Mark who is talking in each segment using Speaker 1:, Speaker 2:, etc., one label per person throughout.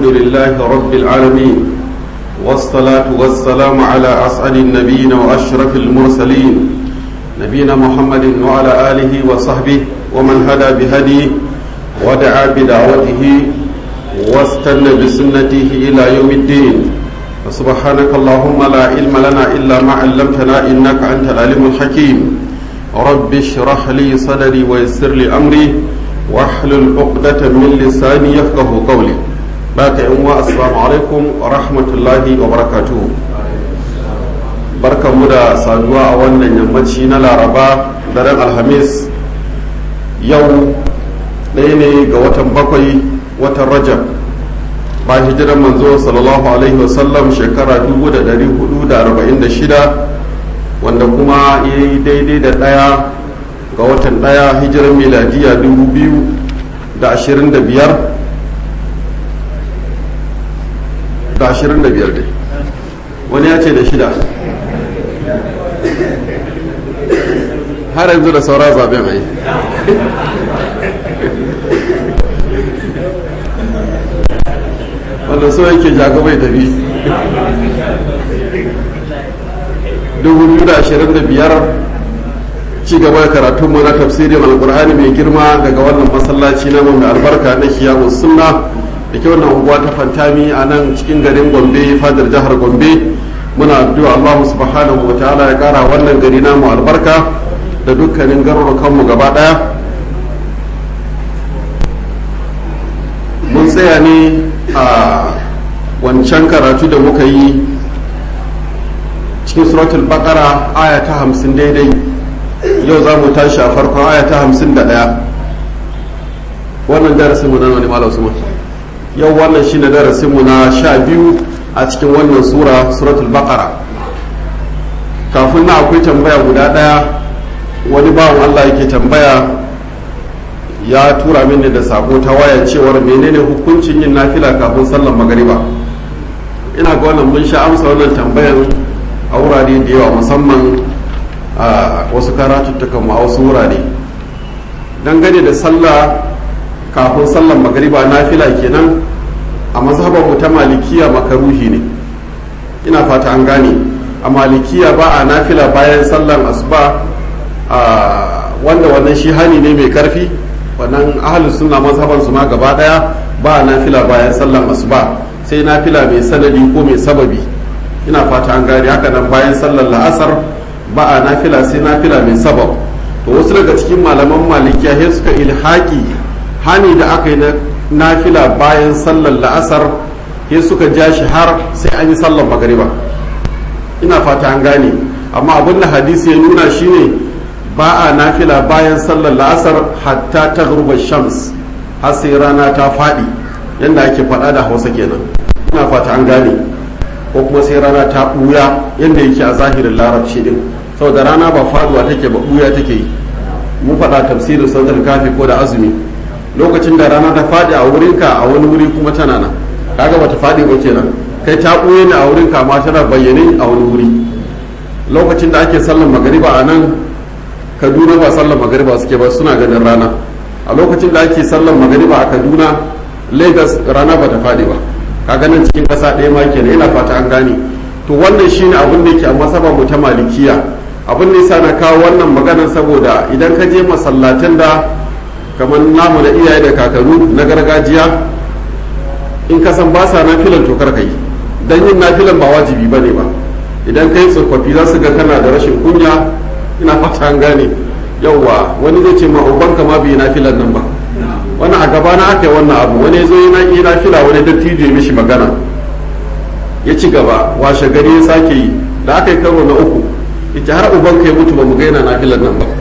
Speaker 1: لله رب العالمين والصلاة والسلام على أسعد النبيين وأشرف المرسلين نبينا محمد وعلى آله وصحبه ومن هدى بهديه ودعا بدعوته واستنى بسنته إلى يوم الدين فسبحانك اللهم لا علم لنا إلا ما علمتنا إنك أنت العليم الحكيم رب اشرح لي صدري ويسر لي أمري واحلل عقدة من لساني يفقه قولي باك يوم السلام عليكم ورحمة الله وبركاته barka mu da saduwa a wannan yammaci na laraba daren alhamis yau ɗaya ne ga watan bakwai watan rajab ba hijiran manzo sallallahu alaihi wasallam shekara 446 wanda kuma ya yi daidai da ɗaya ga watan ɗaya hijiran miladiya 2025 da 25 dai wani ya ce da shida har yanzu da saura zaben ai wanda so yake jago bai tafi 2025 ci gaba da karatun mu na tafsirin alkur'ani mai girma daga wannan masallaci na mai albarka na kiyamun sunna da ke wannan unguwa ta fantami a nan cikin garin gombe fadar jihar gombe muna addu'a allahu subhanahu wa ta'ala ya kara wannan gari namu albarka da dukkanin garurukanmu gaba daya mun tsaya ne a wancan karatu da muka yi cikin suratul baqara aya ta hamsin daidai yau za mu tashi a farkon aya ta hamsin da ɗaya wannan darasin mu na wani malam usman yau wannan shi ne darasin mu na sha biyu a cikin wannan sura suratul baqara kafin na akwai tambaya guda ɗaya wani bawan allah yake tambaya ya tura mini da sako ta waya cewar menene hukuncin yin nafila kafin sallar magariba ina ga wannan mun sha amsa wannan tambayan a wurare da yawa musamman a wasu karatuttukan ma wasu wurare dangane da sallah kafin sallar magariba nafila kenan a mazhabar mu ta malikiya makaruhi ne ina fata an gane a malikiya ba a nafila bayan sallar asuba wanda wannan shi hani ne mai karfi wannan ahalus sunna mazhaban su ma gaba daya ba nafila bayan sallan asuba sai nafila mai sanadi ko mai sababi ina fata an gane haka nan bayan sallar la'asar ba a nafila sai nafila mai sabab to wasu daga cikin malaman malikiya sai suka ilhaki hani da aka yi na nafila bayan sallar la'asar sai suka ja shi har sai an yi sallar magariba ina fata an gane amma abin da hadisi ya nuna shine ba a nafila bayan sallar la'asar hatta ta shams har sai rana ta faɗi yadda ake faɗa da hausa kenan ina fata an gane ko kuma sai rana ta ɓuya yadda yake a zahirin larabci din saboda rana ba faduwa take ba ɓuya take yi mu faɗa tafsirin sadar kafi ko da azumi lokacin da rana ta faɗi a wurinka a wani wuri kuma tana nan kaga bata faɗi ba kenan kai ta ɓuye ne a wurinka ma tana bayyane a wani wuri lokacin da ake sallar magariba a nan kaduna ba sallar magariba suke ba suna ganin rana a lokacin da ake sallar magariba a kaduna lagos rana ba ta faɗi ba ka ganin cikin ƙasa ɗaya ma kenan ina fata an gane to wannan shine abin da yake a masaba mu ta malikiya abin da yasa na kawo wannan magana saboda idan ka je masallatan da kamar namu na iyaye da kakaru na gargajiya in ka san ba sa nafilan to kar yi dan yin nafilan ba wajibi bane ba idan kai tsofaffi za su ga kana da rashin kunya ina fata an gane yauwa wani zai ce ma ubanka ma bai nafilan nan ba wannan a gaba na aka yi wannan abu wani zo yana yi nafila wani dattijo ya mishi magana ya ci gaba washe gari ya sake yi da aka yi karo na uku ita har ubanka ya mutu ba mu ga yana nafilan nan ba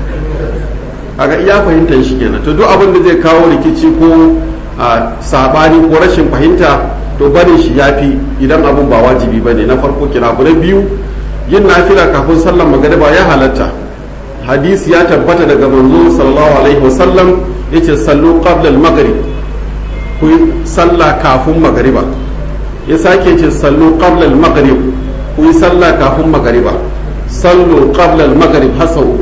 Speaker 1: aga iya fahimtar shi kenan to duk abin da zai kawo rikici ko sabani ko rashin fahimta to barin shi yafi idan abun ba wajibi bane na farko kina abu na biyu yin nafila kafin sallar magariba ya halatta hadisi ya tabbata daga manzo sallallahu alaihi wasallam yace sallu qabla al-maghrib ku sallah kafin magariba ya sake ce sallu qabla al-maghrib ku yi sallah kafin magariba sallu qabla al-maghrib hasau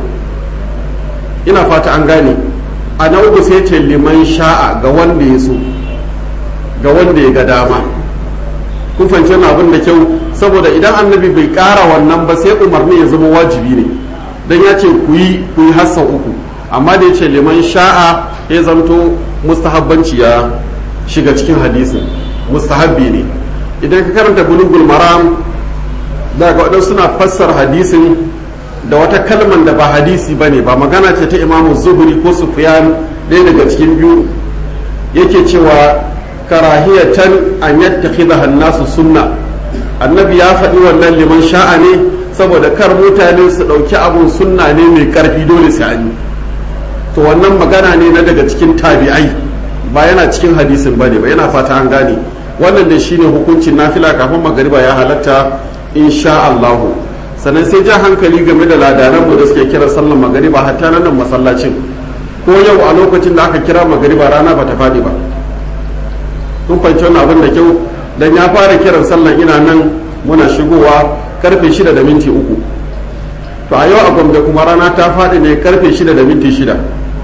Speaker 1: ina fata an gane a na uku sai ce liman sha'a ga wanda ya so ga wanda ya ga dama kun fahimci abin da kyau saboda idan annabi bai ƙara wannan ba sai umarni ya zama wajibi ne dan ya ce ku yi ku yi hassa uku amma da ya ce liman sha'a ya zamto mustahabbanci ya shiga cikin hadisin mustahabbi ne idan ka karanta bulugul maram da ga waɗansu suna fassar hadisin da wata kalman da ba hadisi ba ne ba magana ce ta imamu zuhuri ko sufyan ɗaya daga cikin biyu yake cewa karahiyatan an yattakhidha hannasu sunna annabi ya faɗi wannan liman sha'a ne saboda kar mutane su ɗauki abun sunna ne mai ƙarfi dole sai an yi to wannan magana ne na daga cikin tabi'ai ba yana cikin hadisin bane ba yana fata an gane wannan da shine hukuncin nafila kafin magariba ya halatta insha Allah sannan sai ja hankali game da ladanan mu da suke kira sallar magariba hatta nan masallacin ko yau a lokacin da aka kira magariba rana ba ta faɗi ba kun fahimci wannan abin da kyau dan ya fara kiran sallar ina nan muna shigowa karfe shida da minti uku to a yau a gombe kuma rana ta faɗi ne karfe shida da minti shida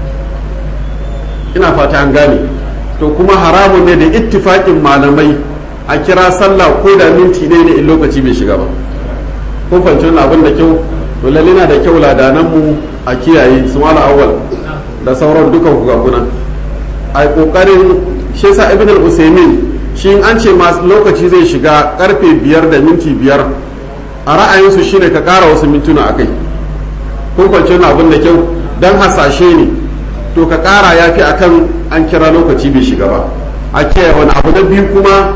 Speaker 1: ina fata an gane to kuma haramun ne da ittifaƙin malamai a kira sallah ko da minti ne ne in lokaci bai shiga ba kun fahimci wannan abin da kyau to lalle na da kyau ladanan mu a kiyaye su mala awwal da sauran dukan ku gaguna a kokarin shi yasa ibn al-usaymin shi an ce ma lokaci zai shiga karfe biyar da minti biyar a ra'ayinsu shine ka kara wasu mintuna akai kun fahimci wannan abin da kyau dan hasashe ne to ka kara ya fi akan an kira lokaci bai shiga ba a kiyaye wani abu na biyu kuma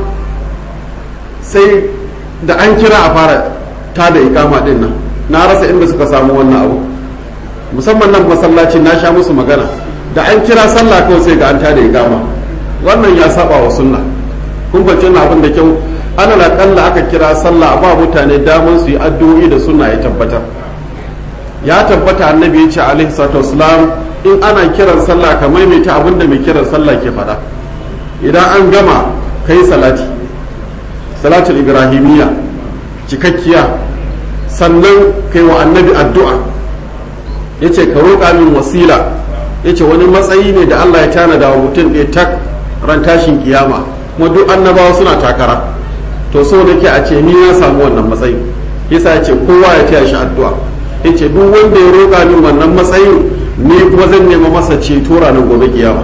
Speaker 1: sai da an kira a fara ta da ikama din nan na rasa inda suka samu wannan abu musamman nan masallaci na sha musu magana da an kira sallah kawai sai ga an ta da ikama wannan ya saba wa sunna kun fahimci wannan abin da kyau ana la kalla aka kira sallah ba mutane daman su yi addu'o'i da sunna ya tabbatar ya tabbata annabi ya ce alaihi salatu wasalam in ana kiran sallah ka maimaita abin da mai kiran sallah ke faɗa idan an gama kai salati salatul ibrahimiyya cikakkiya sannan kai wa annabi addu'a ya ce ka roƙa min wasila ya ce wani matsayi ne da allah ya tanada wa mutum ɗaya tak ran tashin kiyama kuma duk annabawa suna takara to so nake a ce ni na samu wannan matsayi yasa ya ce kowa ya taya shi addu'a ya ce duk wanda ya roƙa min wannan matsayin ni kuma zan nema masa ceto ranar gobe kiyama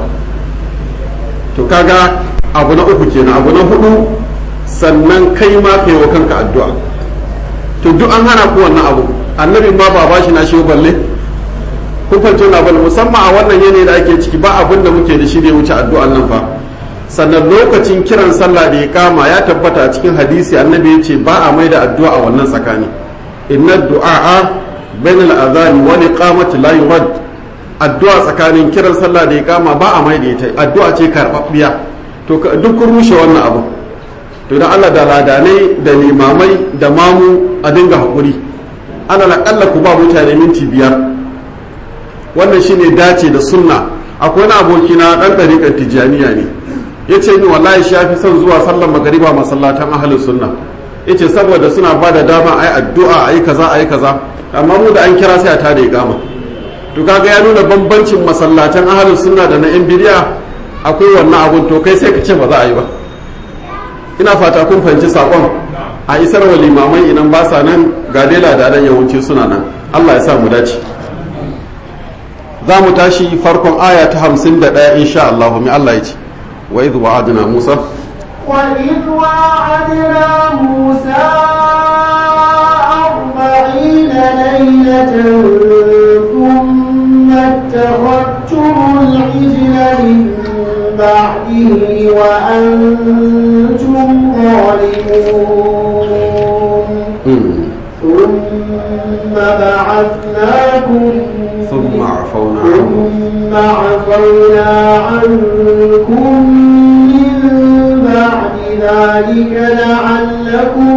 Speaker 1: to kaga abu na uku kenan abu na hudu sannan kai ma kai wa kanka addu'a to duk an hana ku wannan abu annabi ma ba bashi na shi balle kun fahimci na balle musamman a wannan yanayi da ake ciki ba abin da muke da shi da ya wuce addu'an nan fa sannan lokacin kiran sallah da ya kama ya tabbata a cikin hadisi annabi ya ce ba a mai da addu'a a wannan tsakani inna du'a bainal adhan wa iqamati la yurad addu'a tsakanin kiran sallah da ya kama ba a mai da ita addu'a ce karbabbiya to duk kun rushe wannan abu to da Allah da ladanai da limamai da mamu a dinga haƙuri ana laƙalla ku ba mutane minti biyar wannan shine dace da sunna akwai wani aboki na ɗan ɗariƙar tijjaniya ne ya ce ni wallahi shi ya fi son zuwa sallar magariba masallatan ahalin sunna ya ce saboda suna ba da dama a yi addu'a a yi kaza a yi kaza amma mu da an kira sai a tada gama to kaga ya nuna bambancin masallatan ahalin sunna da na yan bidiya akwai wannan abun to kai sai ka ce ba za a yi ba ina fata kun fahimci saƙon a isar wa limamai idan ba sa nan ga dai ladanan yawanci suna nan Allah ya sa mu dace za mu tashi farkon aya ta hamsin da ɗaya insha Allah mai Allah ya ce wa idh wa'adna Musa
Speaker 2: وإذ وعدنا موسى أربعين ليلة ثم اتخذتم العجل من بعده وأنتم ظالمون ثم بعثناكم
Speaker 1: ثم عفونا عنهم
Speaker 2: ثم عفونا عنكم من بعد ذلك لعلكم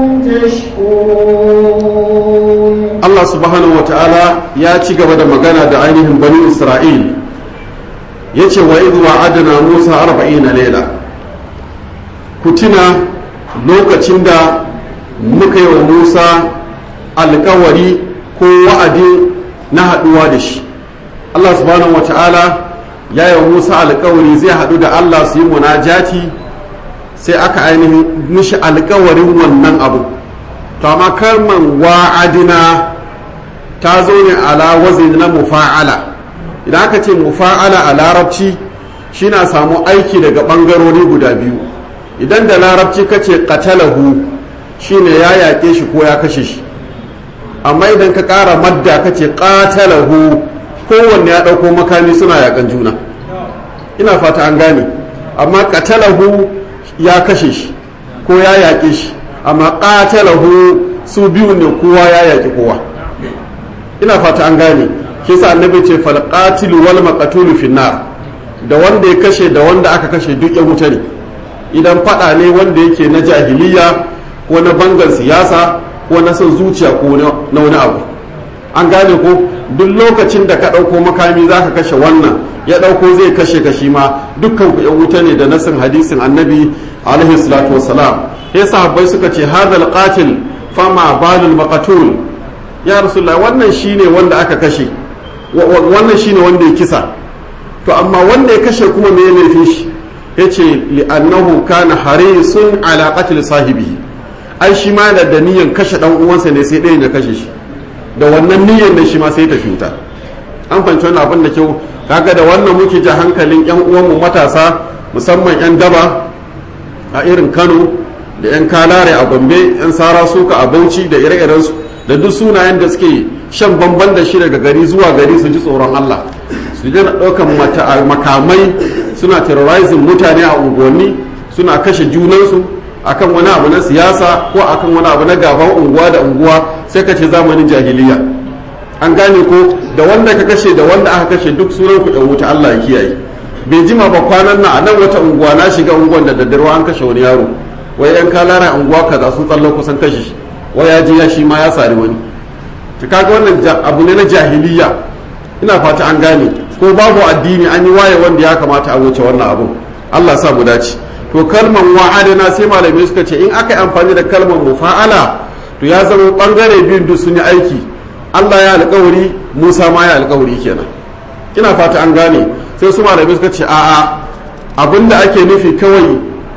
Speaker 2: تشكرون
Speaker 1: Allah subhanahu wa ta'ala ya ci gaba da magana da ainihin bani Isra'il ya ce wa idh wa'adna Musa arba'ina laila ku tuna lokacin da muka yi wa Musa alkawari ko wa'adi na haɗuwa da shi Allah subhanahu wa ta'ala ya yi wa Musa alkawari zai haɗu da Allah su yi munajati sai aka ainihin mishi alkawarin wannan abu to amma kalman wa'adina ta zo ne ala wazin na mufa'ala idan aka ce mufa'ala a larabci shi na samu aiki daga ɓangarori guda biyu idan da larabci ka ce qatalahu shine ya yaƙe shi ko ya kashe shi amma idan ka ƙara madda ka ce qatalahu kowanne ya ɗauko makami suna yaƙan juna ina fata an gane amma qatalahu ya kashe shi ko ya yaƙe shi amma qatalahu su biyu ne kowa ya yaƙi kowa ina fata an gane kisa annabi ce fal qatilu wal maqtulu finnar da wanda ya kashe da wanda aka kashe duk yan wuta ne idan fada ne wanda yake na jahiliya ko na bangan siyasa ko na son zuciya ko na wani abu an gane ko duk lokacin da ka ɗauko makami za ka kashe wannan ya ɗauko zai kashe kashi ma dukkan ku yan wuta ne da nasin hadisin annabi alaihi salatu wassalam sai sahabbai suka ce hadal qatil fama balul maqtul ya rasulullah wannan shine wanda aka kashe wannan shine wanda ya kisa to amma wanda ya kashe kuma me laifin shi yace li'annahu kana harisun ala qatl sahibihi ai shi ma da niyyar kashe dan uwansa ne sai ɗayan ya kashe shi da wannan niyyar da shi ma sai ta fita an fanci wannan abin da kyau kaga da wannan muke ji hankalin yan uwanmu matasa musamman yan daba a irin Kano da yan kalare a Gombe yan sara suka a Bauchi da ire-irensu da duk sunayen da suke shan bamban da shi daga gari zuwa gari su ji tsoron Allah su daina ɗaukan makamai suna terrorizing mutane a unguwanni suna kashe junansu akan wani abu na siyasa ko akan wani abu na gaban unguwa da unguwa sai ka ce zamanin jahiliya an gane ko da wanda ka kashe da wanda aka kashe duk sunan ku ɗan wuta Allah ya kiyaye bai jima ba kwanan nan a nan wata unguwa na shiga unguwan da daddare an kashe wani yaro wai yan kalara unguwa kaza sun tsallo kusan kashe shi wai ya je ya shi ma ya sari wani to kaga wannan abu ne na jahiliya ina fata an gane ko babu addini an yi waye wanda ya kamata a wuce wannan abu Allah sa mu dace to kalman wa'adana sai malamai suka ce in aka yi amfani da kalmar mufa'ala to ya zama bangare biyun duk sun yi aiki Allah ya alkawari Musa ma ya alkawari kenan ina fata an gane sai su malamai suka ce a'a abinda ake nufi kawai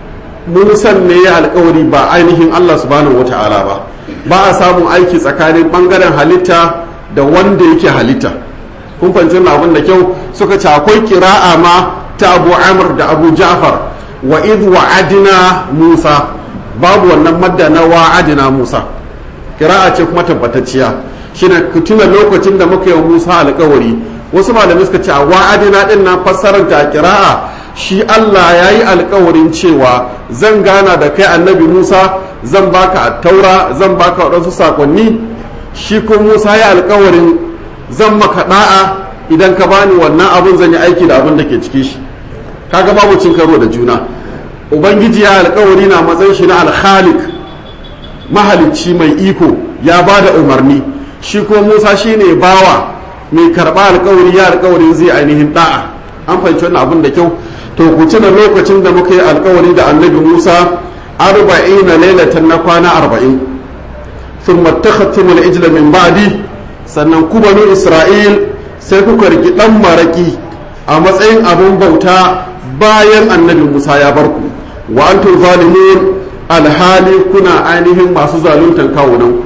Speaker 1: Musan ne ya alkawari ba ainihin Allah subhanahu wata'ala ba ba a samun aiki tsakanin bangaren halitta da wanda yake halitta kun fahimci abin da kyau suka ce akwai kira'a ma ta Abu Amr da Abu Ja'far wa id wa'adina Musa babu wannan madda na wa'adina Musa kira'a ce kuma tabbatacciya shine ku tuna lokacin da muka yi Musa alƙawari wasu malamai suka ce a wa'adina din nan fassarar ta kira'a shi Allah ya yi alƙawarin cewa zan gana da kai annabi Musa zan baka taura zan baka waɗansu sakonni shi ko Musa ya alƙawarin zan maka da'a idan ka bani wannan abun zan yi aiki da abin da ke ciki shi kaga babu cin karo da juna ubangiji ya alkawari na matsayin shi na alkhalik mahalicci mai iko ya ba da umarni shi ko musa shi ne bawa mai karɓa alkawari ya alkawarin zai ainihin da'a an fahimci wannan abin da kyau to ku tuna lokacin da muka yi alkawari da annabi musa arba'ina lailatan na kwana arba'in sun matakhattum al-ijla min ba'di sannan ku banu isra'il sai kuka riki dan maraki a matsayin abin bauta bayan annabi musa ya bar ku wa antum zalimun alhali kuna ainihin masu zaluntan kawunan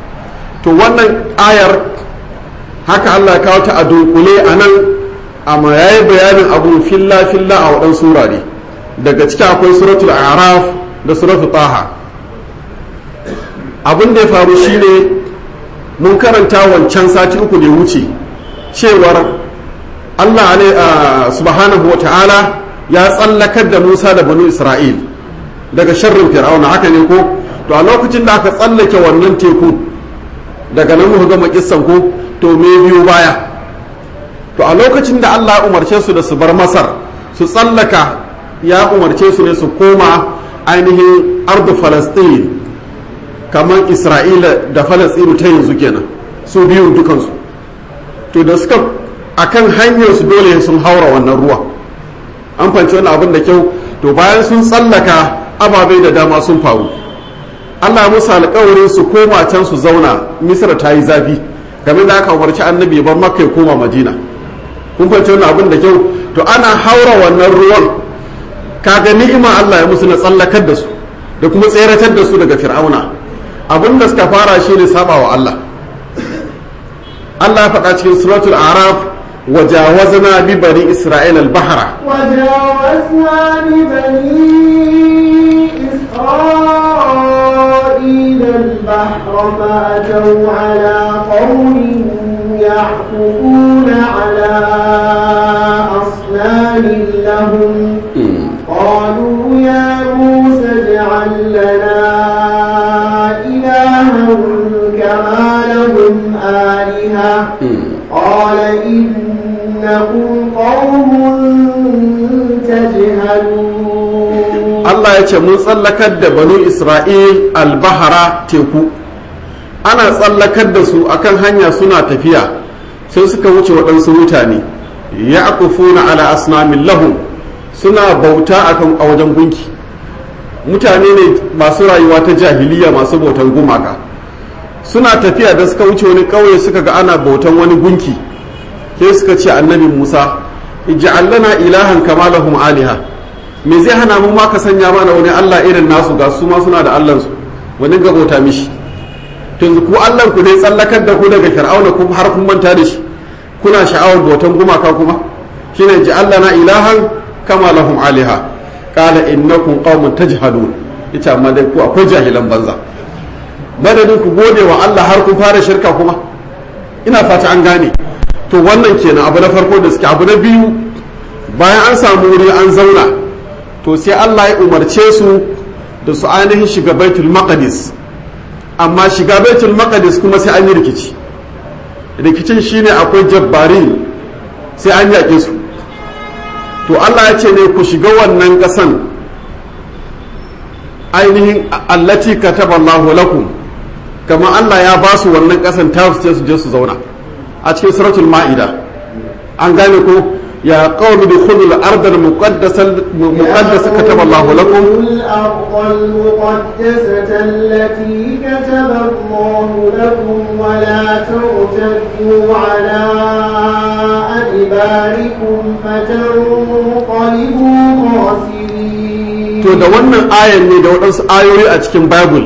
Speaker 1: to wannan ayar haka allah ya kawo ta a dunkule a nan amma ya yi bayanin abun filla filla a waɗansu wurare daga ciki akwai suratul araf da suratul taha abin da ya faru shine mun karanta wancan sati uku da ya wuce cewar allah subhanahu wa ta'ala ya tsallakar da Musa da banu Isra'il daga sharrin Fir'auna haka ne ko to a lokacin da aka tsallake wannan teku daga nan muka gama kissan ko to me biyu baya to a lokacin da Allah ya umarce su da su bar Masar su tsallaka ya umarce su ne su koma ainihin ardu Falastin kamar Isra'ila da Falastinu ta yanzu kenan su biyun dukansu to da suka akan hanyar su dole sun haura wannan ruwa an fanci wani abin da kyau to bayan sun tsallaka ababai da dama sun faru allah musu alkawarin su koma can su zauna misra ta yi zafi game da aka umarci annabi ya bar makka ya koma madina kun fanci wani abin da kyau to ana haura wannan ruwan kaga ni'ima Allah ya musu na tsallakar da su da kuma tseratar da su daga fir'auna abin da suka fara shi ne saba wa Allah Allah ya faɗa cikin suratul araf wajawazna bi bani isra'il al-bahra
Speaker 2: وجاوزنا ببني إسرائيل البحر فأتوا على قوم يعكفون على أصنام لهم قالوا يا موسى اجعل لنا إلها كما لهم آلهة قال إنكم قوم تجهلون
Speaker 1: Allah ya ce mun tsallakar da banu Isra'il al-bahara teku ana tsallakar da su akan hanya suna tafiya sai suka wuce waɗansu mutane ya akufuna ala asnamin lahum suna bauta akan a wajen gunki mutane ne masu rayuwa ta jahiliya masu bautan gumaka suna tafiya da suka wuce wani ƙauye suka ga ana bautan wani gunki sai suka ce annabi musa ij'al lana ilahan kama lahum aliha me zai hana mu ma ka sanya mana wani allah irin nasu ga su ma suna da allansu wani ga bauta mishi tun ku allan ku ne tsallakar da ku daga fir'auna ku har kun manta da shi kuna sha'awar bautan gumaka kuma shine ij'al lana ilahan kama lahum aliha qala innakum qaumun tajhalun ita amma dai ku akwai jahilan banza madadin ku gode wa Allah har kun fara shirka kuma ina fata an gane to wannan kenan abu na farko da suke abu na biyu bayan an samu wuri an zauna to sai Allah ya umarce su da su ainihin shiga baitul maqdis amma shiga baitul maqdis kuma sai an yi rikici rikicin shine akwai jabbarin sai an yaƙe su to Allah ya ce ne ku shiga wannan ƙasan ainihin allati kataballahu lakum kamar Allah ya ba su wannan ƙasan ta su su je su zauna a cikin suratul ma'ida an gane ko ya qawmi dukhulu al-ard al-muqaddasa muqaddasa kataballahu lakum
Speaker 2: الأرض المقدسة التي كتب الله لكم ولا ترتدوا على أدباركم فتنقلبوا خاسرين
Speaker 1: to da wannan ayan ne da waɗansu ayoyi a cikin bible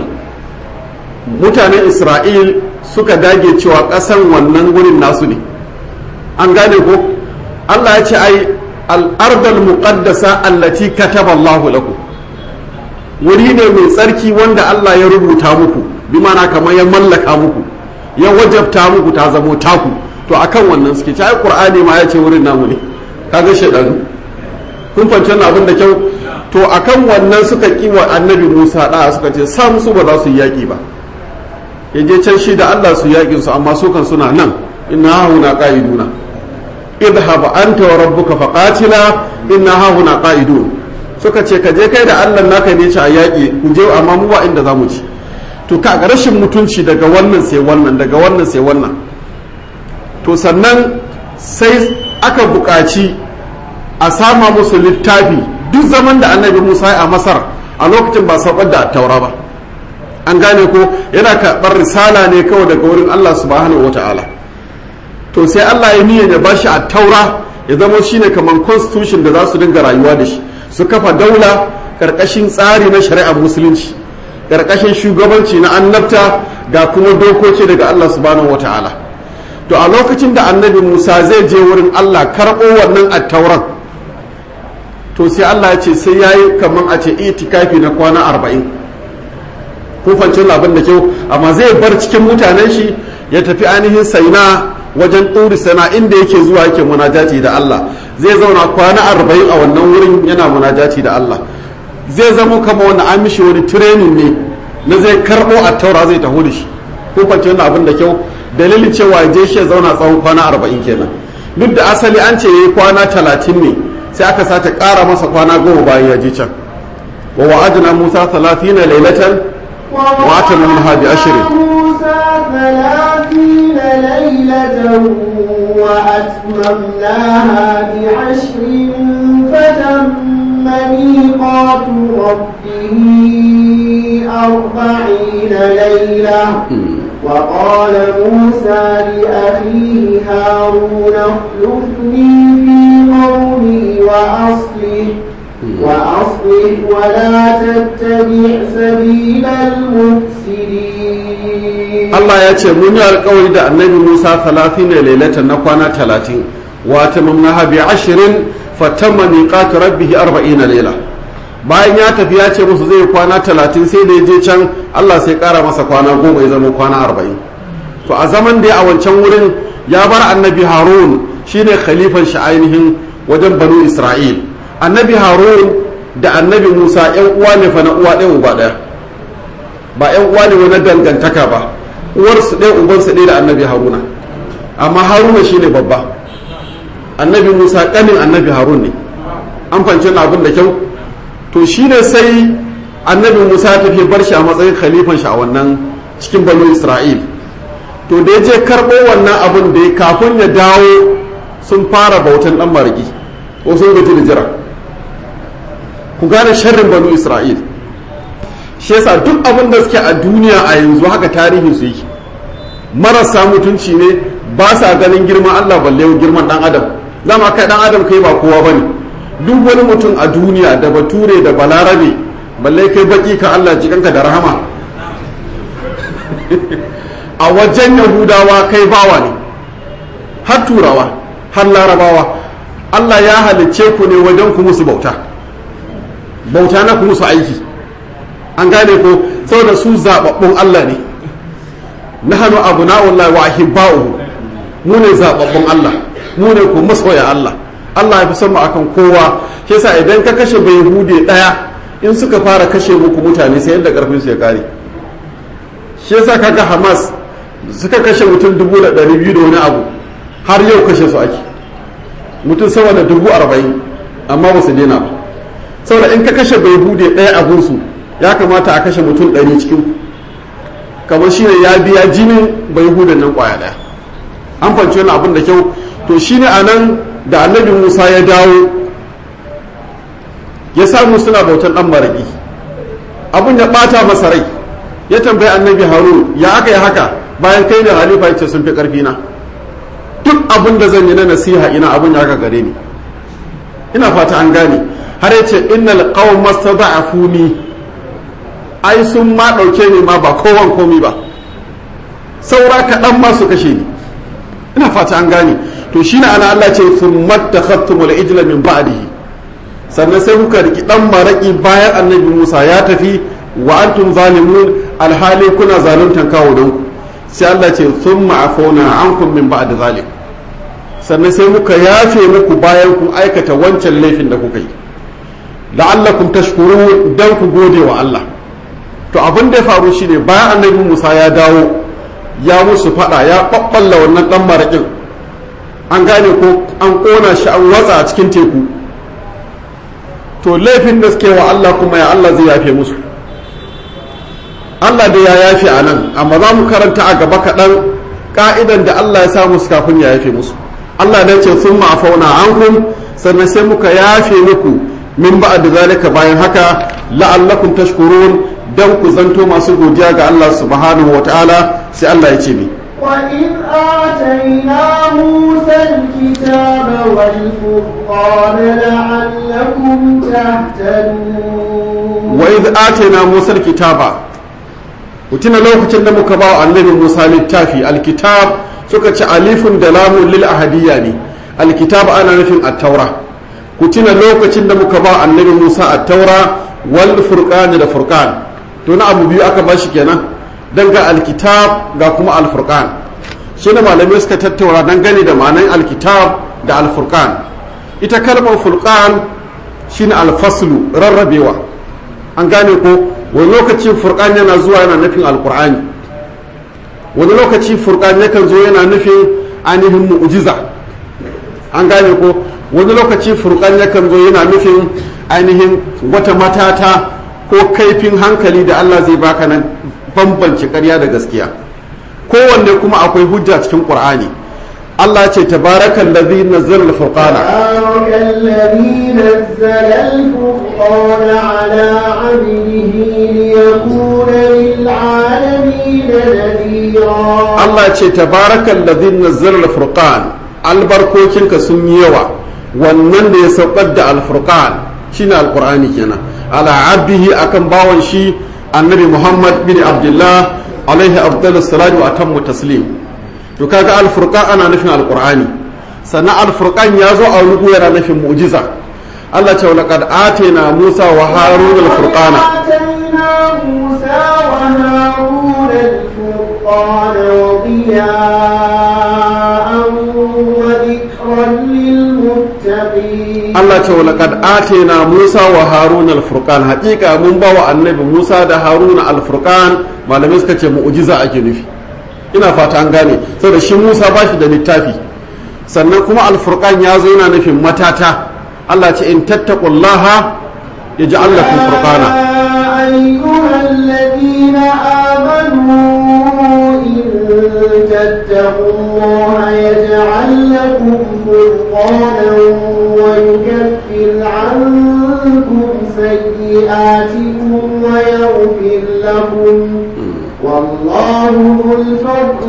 Speaker 1: mutanen isra'il suka dage cewa ƙasan wannan wurin nasu ne an gane ko allah ya ce ai al'ardal muqaddasa allati kataba allahu lakum wuri ne mai tsarki wanda allah ya rubuta muku bi mana kamar ya mallaka muku ya wajabta muku ta zamo taku to akan wannan suke ci ai qur'ani ma ya ce wurin namu ne kaga shedanu kun fahimci wannan abin da kyau to akan wannan suka ki wa annabi Musa da suka ce sam su ba za su yi yaƙi ba yaje can shi da Allah su yaƙin su amma su kan suna nan inna hauna qa'iduna idhhab anta wa rabbuka faqatila inna hauna qa'idun suka ce ka je kai da Allah naka ne ci a yaƙi ku je amma mu ba inda zamu ci to ka ga rashin mutunci daga wannan sai wannan daga wannan sai wannan to sannan sai aka buƙaci a sama musu littafi duk zaman da annabi musa a masar a lokacin ba saukar da taura ba an gane ko yana karɓar risala ne kawai daga wurin allah subhanahu wata'ala to sai allah ya niyyar ya bashi a taura ya zama shine kamar constitution da za su dinga rayuwa da shi su kafa daula karkashin tsari na shari'ar musulunci karkashin shugabanci na annabta ga kuma dokoki daga allah subhanahu wata'ala to a lokacin da annabi musa zai je wurin allah karɓo wannan attauran to sai allah ya ce sai ya yi kamar a ce itikafi na kwana arba'in kufancin abin da kyau amma zai bar cikin mutanen shi ya tafi ainihin saina wajen ɗuri sana inda yake zuwa yake munajati da allah zai zauna kwana arba'in a wannan wurin yana munajati da allah zai zama kama wani an mishi wani training ne na zai karɓo a taura zai taho da shi kufancin abin da kyau dalilin cewa je shi ya zauna tsawon kwana arba'in kenan duk da asali an ce yayi kwana talatin ne sai aka sace ƙara masa kwana goma bayan ya je can wa wa'adna musa talatina lailatan wa atana minha bi ashrin
Speaker 2: موسى ثلاثين ليلة وأتممناها بعشر فتم ميقات ربه أربعين ليلة وقال موسى لأخيه هارون اخلفني في قومي وأصلح وأصلح ولا تتبع سبيل المفسدين
Speaker 1: Allah ya ce mun yi alkawari da annabi Musa talatin ne lailatan na kwana talatin wa tamamna bi ashirin fatamma miqatu rabbih arba'ina laila bayan ya tafi ya ce musu zai kwana talatin sai da ya je can Allah sai kara masa kwana goma ya zama kwana arba'in to a zaman da ya a wancan wurin ya bar annabi Harun shine khalifan shi ainihin wajen banu Isra'il annabi Harun da annabi Musa yan uwa ne fa na uwa ɗaya uba ɗaya ba yan uwa ne wani dangantaka ba uwarsu ɗaya ubansu ɗaya da annabi haruna amma haruna shine babba annabi musa ƙanin annabi harun ne an fahimci abin da kyau to shine sai annabi musa ya tafi bar shi a matsayin khalifan shi a wannan cikin banu isra'il to da ya je karɓo wannan abin da ya kafin ya dawo sun fara bautan ɗan mariki ko sun gaji da jira ku gane sharrin banu isra'il shi yasa duk abin da suke a duniya a yanzu haka tarihin su yake marasa mutunci ne ba sa ganin girman Allah balle girman dan adam zama kai dan adam kai ba kowa bane duk wani mutum a duniya da bature da balarabe balle kai baki ka Allah jikanka da rahama a wajen yahudawa kai bawa ne har turawa har larabawa Allah ya halicce ku ne wajen ku musu bauta bauta na ku musu aiki an gane ko saboda su zababbun Allah ne nahnu abna'ullah wa ahibba'uhu mu ne zababbun Allah mu ne ko masoya Allah Allah ya fi son mu akan kowa shi yasa idan ka kashe bai hude daya in suka fara kashe muku mutane sai yadda karfin su ya kare shi yasa kaga Hamas suka kashe mutum dubu da ɗari biyu da wani abu har yau kashe su ake mutum sama da dubu arba'in amma ba su daina ba saboda in ka kashe bai hude ɗaya abunsu ya kamata a kashe mutum ɗari cikin kamar shi ne ya biya jinin bai hudan nan kwaya ɗaya an fanci wani abin da kyau to shi ne a nan da annabi musa ya dawo ya samu suna bautan ɗan maraƙi abin ya ɓata masa rai ya tambayi annabi harun ya aka yi haka bayan kai da halifa ya ce sun fi ƙarfi na duk abin da zan yi na nasiha ina abin ya aka gare ni ina fata an gane har ya ce innal qawma stada'afuni ai sun ma ɗauke ni ma ba kowan komi ba saura kaɗan ma su kashe ni ina fata an gane to shi na ana Allah ce sun matta khattumul ijla min ba'dihi sannan sai kuka riki dan maraki bayan annabi Musa ya tafi wa antum zalimun alhali kuna zaluntan kawo don ku sai Allah ce thumma afawna ankum min ba'd zalik sannan sai muka yafe muku bayan kun aikata wancan laifin da kuka yi la'allakum tashkurun dan ku gode wa Allah to abin da ya faru shine bayan annabi Musa ya dawo ya musu fada ya babballa wannan dan marakin an gane ko an kona shi an watsa a cikin teku to laifin da suke wa Allah kuma ya Allah zai yafe musu Allah da ya yafe a nan amma za mu karanta a gaba kaɗan ka'idan da Allah ya sa musu kafin ya yafe musu Allah da ce sun ma'afauna ankum sannan sai muka yafe muku min ba'ad zalika bayan haka la'allakum tashkurun dan ku zanto masu godiya ga Allah subhanahu wataala sai Allah ya ce ni
Speaker 2: وإذ آتينا موسى الكتاب والفرقان لعلكم تهتدون
Speaker 1: وإذ آتينا موسى الكتاب وتنا lokacin da muka ba wa annabi Musa littafi alkitab suka ci alifun da lamun lil ahadiyya ne alkitab ana nufin at-taura ku tuna lokacin da muka ba annabi Musa at-taura wal furqan da furqan to na abu biyu aka bashi kenan dan ga alkitab ga kuma alfurqan shi ne malamai suka tattaura dangane da ma'anan alkitab da alfurqan ita kalmar furqan shine alfaslu rarrabewa an gane ko wani lokaci furqan yana zuwa yana nufin alqur'ani wani lokaci furqan yakan zo yana nufin ainihin mu'jiza an gane ko wani lokaci furqan yakan zo yana nufin ainihin wata matata ko kaifin hankali da Allah zai baka nan bambance ƙarya da gaskiya kowanne kuma akwai hujja cikin ƙur'ani Allah ce tabarakan ladhi nazzala al-furqana
Speaker 2: تبارك الذي نزل الفرقان على عبده ليكون للعالمين نذيرا
Speaker 1: Allah ce tabarakan ladhi nazzala al-furqan albarkokinka sun yi yawa wannan da ya saukar da al-furqan shine alqur'ani kenan ala abdihi akan bawan shi annabi muhammad bin abdullah alaihi afdalus salatu wa atammu taslim to kaga alfurqan ana nufin alqur'ani sannan alfurqan ya zo a wani yana nufin mu'jiza Allah ce laqad atayna Musa wa Harun alfurqana
Speaker 2: آتينا موسى وهارون الفرقان وضياء وذكرا للمتقين
Speaker 1: Allah ce laqad atayna Musa wa Harun alfurqan hakika mun ba wa annabi Musa da Harun alfurqan malamai suka ce mu'jiza ake nufi ina fata an gane saboda shi Musa ba shi da littafi sannan kuma alfurqan ya zo yana nufin matata Allah ce in tattaqullaha yaj'al lakum furqana
Speaker 2: يا أيها الذين آمنوا إن تتقوا الله يجعل لكم فرقانا ويكفر عنكم سيئاتكم ويغفر لكم والله ذو الفضل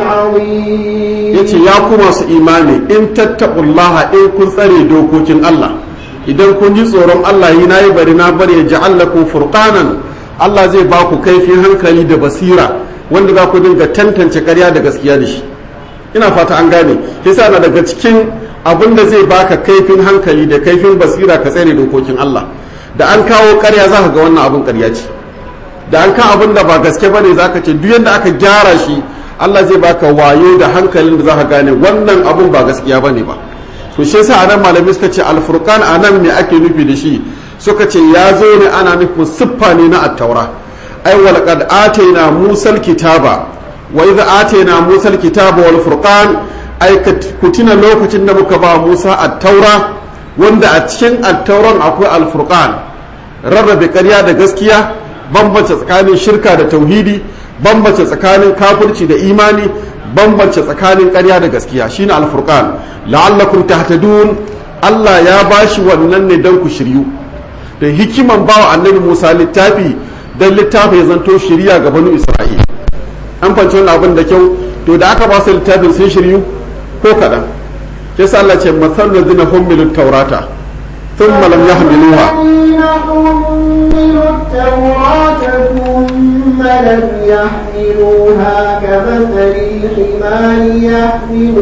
Speaker 2: العظيم
Speaker 1: yace ya ku masu imani in tattaqullaha in kun tsare dokokin Allah idan kun ji tsoron Allah yi nayi bari na bari ya ja'al lakum furqanan Allah zai ba ku kaifin hankali da basira wanda za ku dinga tantance ƙarya da gaskiya da shi ina fata an gane yasa na daga cikin abin da zai baka kaifin hankali da kaifin basira ka tsare dokokin Allah da an kawo ƙarya za ka ga wannan abin ƙarya ce da an kan abin da ba gaske bane za ka ce duk yadda aka gyara shi Allah zai baka wayo da hankalin da za ka gane wannan abin ba gaskiya bane ba to shi yasa anan malamai suka ce alfurqan anan me ake nufi da shi suka ce ya zo ne ana nufin siffa ne na attaura ai wal qad atayna musal kitaba wa idza atayna musal kitaba wal furqan ai kutina lokacin da muka ba Musa attaura wanda a cikin attauran akwai alfurqan rarrabe ƙarya da gaskiya bambance tsakanin shirka da tauhidi bambance tsakanin kafirci da imani bambance tsakanin ƙarya da gaskiya shine alfurqan la'allakum tahtadun Allah ya bashi wannan ne don ku shiryu da hikiman bawa annabi Musa littafi dan littafi ya zanto shiriya ga banu Isra'il an fanci wannan abin da kyau to da aka ba su littafin sun shiryu ko kaɗan kisa Allah ce masallu ladina hummilut taurata thumma lam yahmiluha
Speaker 2: الذين حملوا التوراة ثم لم يحملوها كمثل الحمار يحمل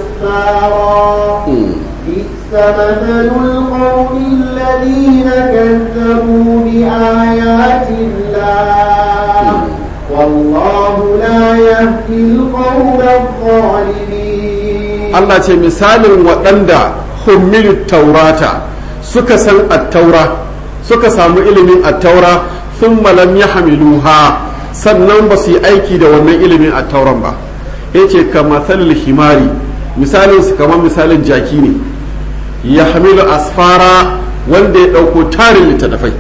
Speaker 2: أسفارا بئس مثل القوم الذين كذبوا بآيات الله والله لا يهدي القوم الظالمين
Speaker 1: Allah ce misalin waɗanda hummilu taurata suka san attaura suka samu ilimin attaura sun malam ya hamiluha sannan ba su yi aiki da wannan ilimin attauran ba ya ce ka matsalil himari misalin su kamar misalin jaki ne ya hamilu asfara wanda ya ɗauko tarin littattafai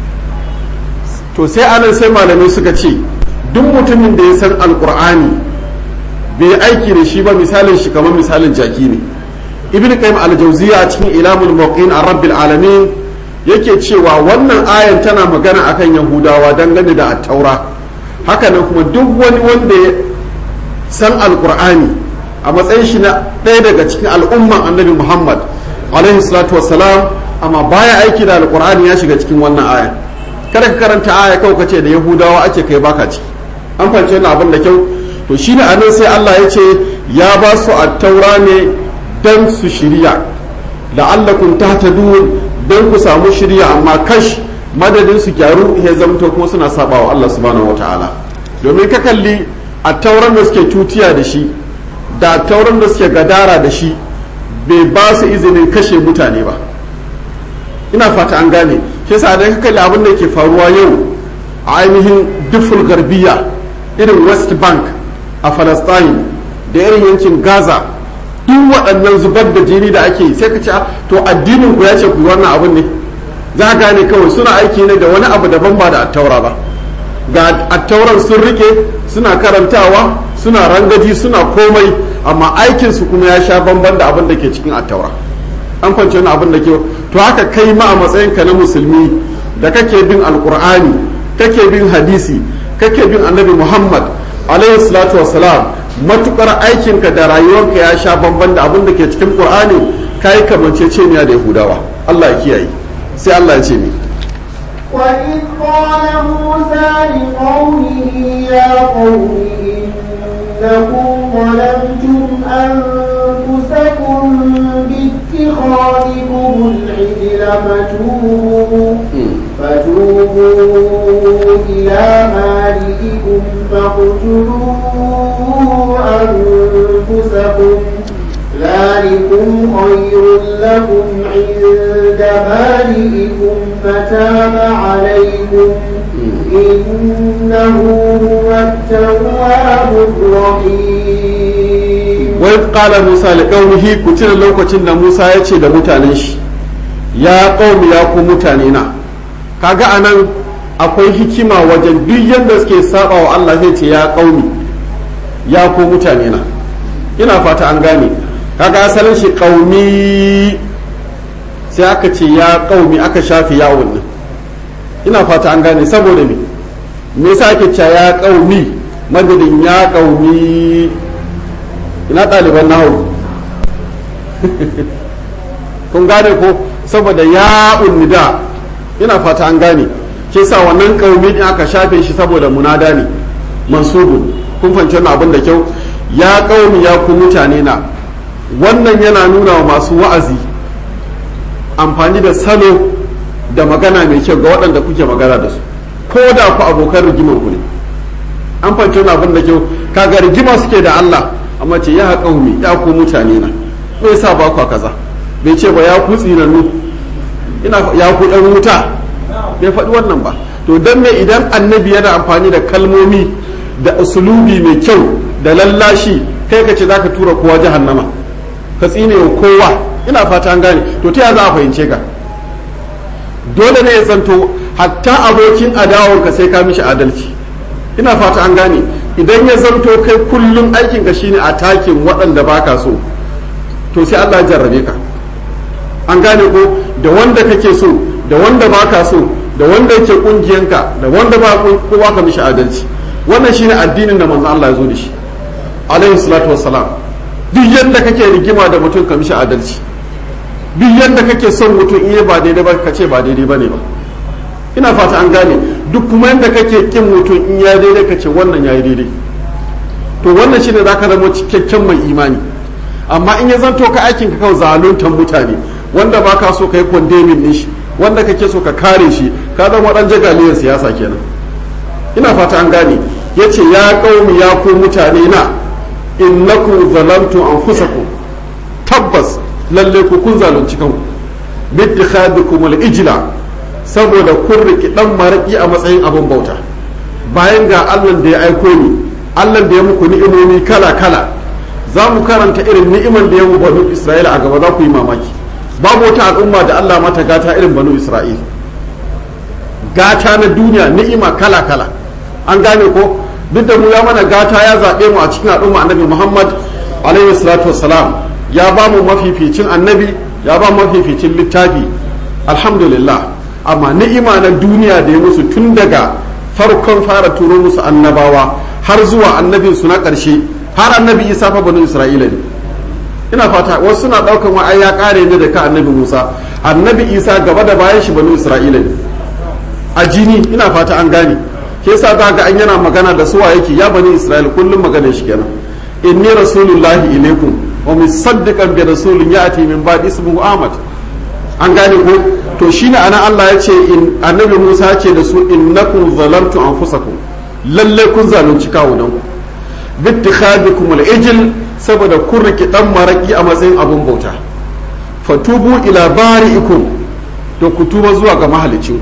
Speaker 1: to sai anan sai malamai suka ce duk mutumin da ya san alkur'ani bai aiki da shi ba misalin shi kamar misalin jaki ne ibn qayyim al-jawziya a cikin ilamul muqin ar-rabbil alamin yake cewa wannan ayan tana magana akan yahudawa dangane da at-taura haka nan kuma duk wani wanda ya san alqur'ani a matsayin shi na ɗaya daga cikin al'umman annabi muhammad alaihi salatu wassalam amma baya aiki da alqur'ani ya shiga cikin wannan ayan kada ka karanta aya kawai kace da yahudawa ake kai baka ciki an fahimci wannan abin da kyau to shine anan sai Allah ya ce ya ba su at-taura ne dan su shirya la'allakum tahtadun dan ku samu shirya amma kash madadin su gyaru ya zamto kuma suna sabawa Allah subhanahu wataala domin ka kalli at-tauran da suke tutiya da shi da tauran da suke gadara da shi bai ba su izinin kashe mutane ba ina fata an gane shi yasa da ka kalli abin da yake faruwa yau a ainihin duful garbiya irin west bank a palestine da irin yankin gaza duk waɗannan zubar da jini da ake sai ka ce to addinin ku ya ce ku wannan abin ne za gane kawai suna aiki ne da wani abu daban ba da attaura ba ga attauran sun rike suna karantawa suna rangaji suna komai amma aikinsu kuma ya sha bamban da abin da ke cikin attaura an kwanci wani abin da ke to haka kai ma a matsayinka na musulmi da kake bin alkur'ani kake bin hadisi kake bin annabi muhammad alaihi salatu wassalam matukar aikinka da rayuwarka ya sha bamban da abin da ke cikin qur'ani kai kamanceceniya da yahudawa allah ya kiyaye sai Allah ya ce ni
Speaker 2: وإذ قال موسى لقومه يا قوم إنكم ظلمتم أنفسكم باتخاذكم العجل فتوبوا فتوبوا إلى مالككم فاقتلوا أنفسكم ذلكم خير لكم عند مالككم فتاب عليكم إنه هو التواب الرحيم
Speaker 1: wai qala musa li qaumihi ku tuna lokacin da musa ya ce da mutanen shi ya qaumi ya ku mutane na kaga anan akwai hikima wajen duk yanda suke saba wa Allah zai ce ya qaumi ya ku mutane na ina fata an gane kaga asalin shi qaumi sai aka ce ya qaumi aka shafi yawon nan ina fata an gane saboda me me yasa ake cewa ya qaumi madadin ya qaumi ina ɗaliban nahu kun gane ko saboda ya unnida ina fata an gane ke sa wannan ƙaumi ɗin aka shafe shi saboda munada ne mansubun kun fahimci wannan abin da kyau ya ƙaumi ya ku mutane na wannan yana nuna wa masu wa'azi amfani da salo da magana mai kyau ga waɗanda kuke magana da su ko da ku abokan rigimar ku ne an fahimci wannan abin da kyau kaga rigima suke da Allah amma ce ya qaumi ya ku mutane na me yasa ba ku kaza bai ce ba ya ku tsinannu ina ya ku ɗan wuta bai faɗi wannan ba to dan me idan annabi yana amfani da kalmomi da usulubi mai kyau da lallashi kai ka ce zaka tura kowa jahannama ka tsine wa kowa ina fata an gane to ta ya za a fahimce ka dole ne ya zanto hatta abokin adawarka sai ka mishi adalci ina fata an gane idan ya zanto kai kullum aikin ka shine a takin waɗanda baka so to sai Allah ya jarrabe ka an gane ko da wanda kake so da wanda baka so da wanda yake kungiyanka da wanda ba kowa ka mishi adalci wannan shine addinin da manzo Allah ya zo da shi alaihi salatu wassalam duk yadda kake rigima da mutum ka mishi adalci duk yadda kake son mutum iya ba daidai ba ka ce ba daidai ba ne ba ina fata an gane duk kuma yadda kake kin mutum in ya daidai ka ce wannan ya yi daidai to wannan shine zaka zama cikakken mai imani amma in ya zanto ka aikin ka kawai zaluntan mutane wanda ba ka so ka yi kwandemin din shi wanda kake so ka kare shi ka zama dan jagaliyar siyasa kenan ina fata an gane yace ya qaumi ya ku mutane na innakum zalamtu anfusakum tabbas lalle ku kun zalunci kanku bittikhadikum al-ijla saboda kun riki dan maraki a matsayin abin bauta bayan ga Allah da ya aiko ni Allah da ya muku ni'imomi kala kala za mu karanta irin ni'iman da ya mu banu Isra'ila a gaba za ku yi mamaki babu wata al'umma da Allah mata gata irin banu Isra'ila gata na duniya ni'ima kala kala an gane ko duk da mu ya mana gata ya zaɓe mu a cikin al'umma annabi Muhammad alaihi salatu wassalam ya ba mu mafificin annabi ya ba mu mafificin littafi alhamdulillah amma ni'ima na duniya da ya musu tun daga farkon fara turo musu annabawa har zuwa annabin su na ƙarshe har annabi isa fa banu isra'ila ne ina fata wasu suna ɗaukan wa ya ƙare ne da ka annabi musa annabi isa gaba da bayan shi banu isra'ila ne a jini ina fata an gane ke yasa za ga an yana magana da suwa yake ya bani isra'ila kullum magana shi kenan inni rasulullahi ilaikum wa musaddiqan bi rasulin ya'ti min ba'di ismuhu ahmad an gane ko to shine anan Allah ya ce in annabi Musa ya ce da su innakum zalamtu anfusakum lalle kun zalunci kawunan ku bittikhadikum al-ijl saboda kun riki dan maraki a matsayin abun bauta fatubu ila bari'ikum to ku tuba zuwa ga mahalicin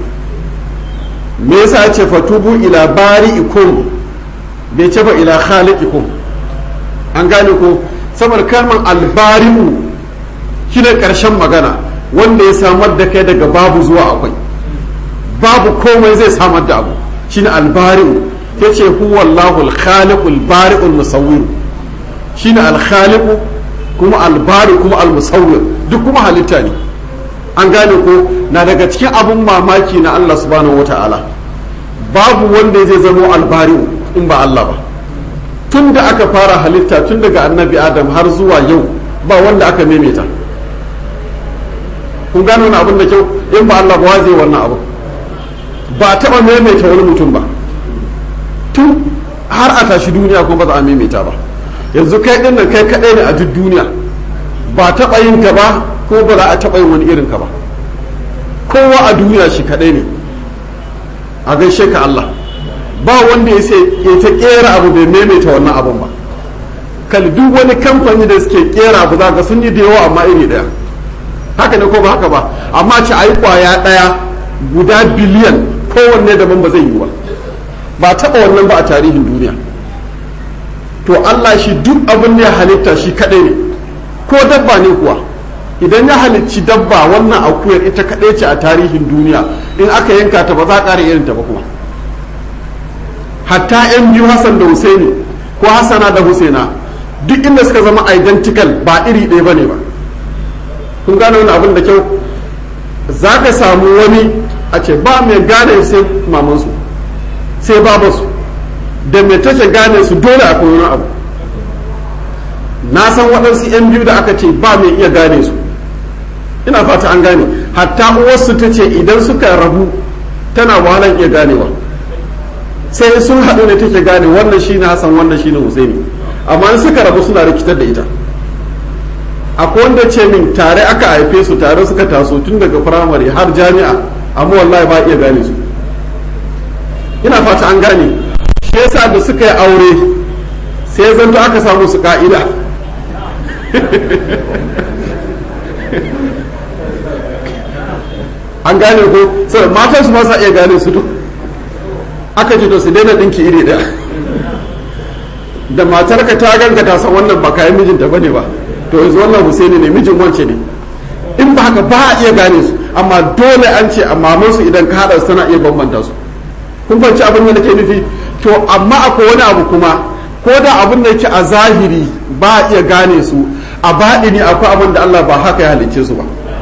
Speaker 1: me yasa ya ce fatubu ila bari'ikum bai ce ba ila khaliqikum an gane ko saboda kalmar albari'u shine karshen magana wanda ya samar da kai daga babu zuwa akwai babu komai zai samar da abu shine albari'u ya ce huwa Allahu al-khaliqu al-bari'u al-musawwir shine al-khaliqu kuma al-bari kuma al-musawwir duk kuma halitta ne an gane ko na daga cikin abun mamaki na Allah subhanahu wata'ala babu wanda zai zama albari'u in ba Allah ba tun da aka fara halitta tun daga annabi adam har zuwa yau ba wanda aka maimaita kun gano wani abin da kyau in ba Allah ba zai wannan abu ba a taɓa maimaita wani mutum ba tun har a tashi duniya kuma ba za a maimaita ba yanzu kai ɗin nan kai kaɗai ne a duk duniya ba taɓa yin ka ba ko ba za a taɓa yin wani irin ka ba kowa a duniya shi kaɗai ne a gaishe ka Allah ba wanda ya sai ya ta kera abu bai maimaita wannan abun ba kal duk wani kamfani da suke kera abu za ka sun yi da yawa amma iri daya haka ne ko ba haka ba amma ci ayi kwaya daya guda biliyan kowanne daban ba zai yi ba ba taba wannan ba a tarihin duniya to Allah shi duk abin da ya halitta shi kadai ne ko dabba ne kuwa idan ya halicci dabba wannan akuyar ita kadai ce a tarihin duniya in aka yanka ta ba za a ƙara irin ta ba kuma hatta yan biyu hassan da husaini ko hassana da husaina duk inda suka zama identical ba iri ɗaya ba ne ba kun gane wani abin da kyau za ka samu wani a ce ba mai gane sai mamansu sai babasu da mai take gane su dole akwai wani abu na san waɗansu yan biyu da aka ce ba mai iya gane su ina fata an gane hatta uwarsu ta ce idan suka rabu tana wahalar iya ganewa sai sun haɗu ne take gane wannan shi ne hassan wannan shi ne husaini amma in suka rabu suna rikitar da ita akwai wanda ce min tare aka haife su tare suka taso tun daga firamare har jami'a amma wallahi ba iya gane su ina fata an gane shi yasa da suka yi aure sai zanto aka samu su ka'ida an gane ko sai matan su ba sa iya gane su duk aka ce to su daina dinki iri daya da matar ka ta ganka ta san wannan ba kayan mijinta bane ba to yanzu wannan Husaini ne mijin wance ne in ba haka ba a iya gane su amma dole an ce amma su idan ka hada su tana iya bambanta su kun fahimci abin da nake nufi to amma akwai wani abu kuma ko da abin da yake a zahiri ba a iya gane su a baɗini akwai abin da Allah ba haka ya halicce su ba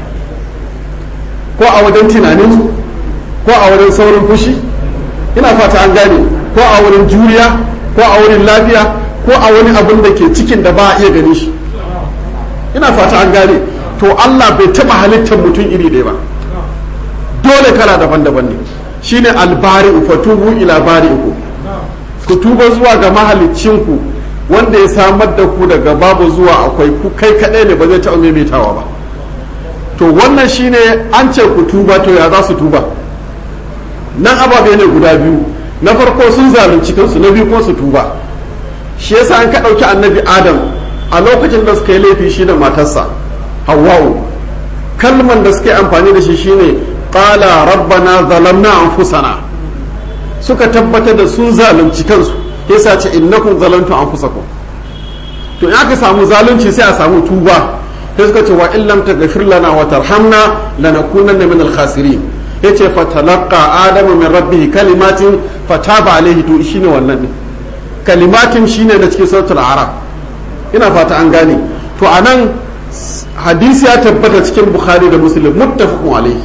Speaker 1: ko a wajen tunaninsu ko a wurin saurin fushi ina fata an gane ko a wurin juriya ko a wurin lafiya ko a wani abin da ke cikin da ba a iya gani shi ina fata an gane to Allah bai taba halittar mutum iri ɗaya ba dole kala daban-daban ne shine albari'u fatubu ila bari'u ku tuba zuwa ga mahaliccinku wanda ya samar da ku daga babu zuwa akwai ku kai kaɗai ne ba zai taɓa maimaitawa ba to wannan shine an ce ku tuba to ya za su tuba nan ababe ne guda biyu na farko sun zalunci kansu na biyu kuma su tuba shi yasa an ka ɗauki annabi adam a lokacin da suka yi laifi shi da matarsa hawwa'u kalman da suka yi amfani da shi shine qala rabbana zalamna anfusana suka tabbatar da sun zalunci kansu yasa ce innakum zalamtu anfusakum to in aka samu zalunci sai a samu tuba sai suka ce wa in lam taghfir lana wa tarhamna lanakunanna min al-khasirin yace fatalaqa adamu min rabbih kalimatin fataba alaihi to shine wannan ne kalimatin shine da cikin suratul araf ina fata an gane to anan hadisi ya tabbata cikin bukhari da muslim muttafaqun alaihi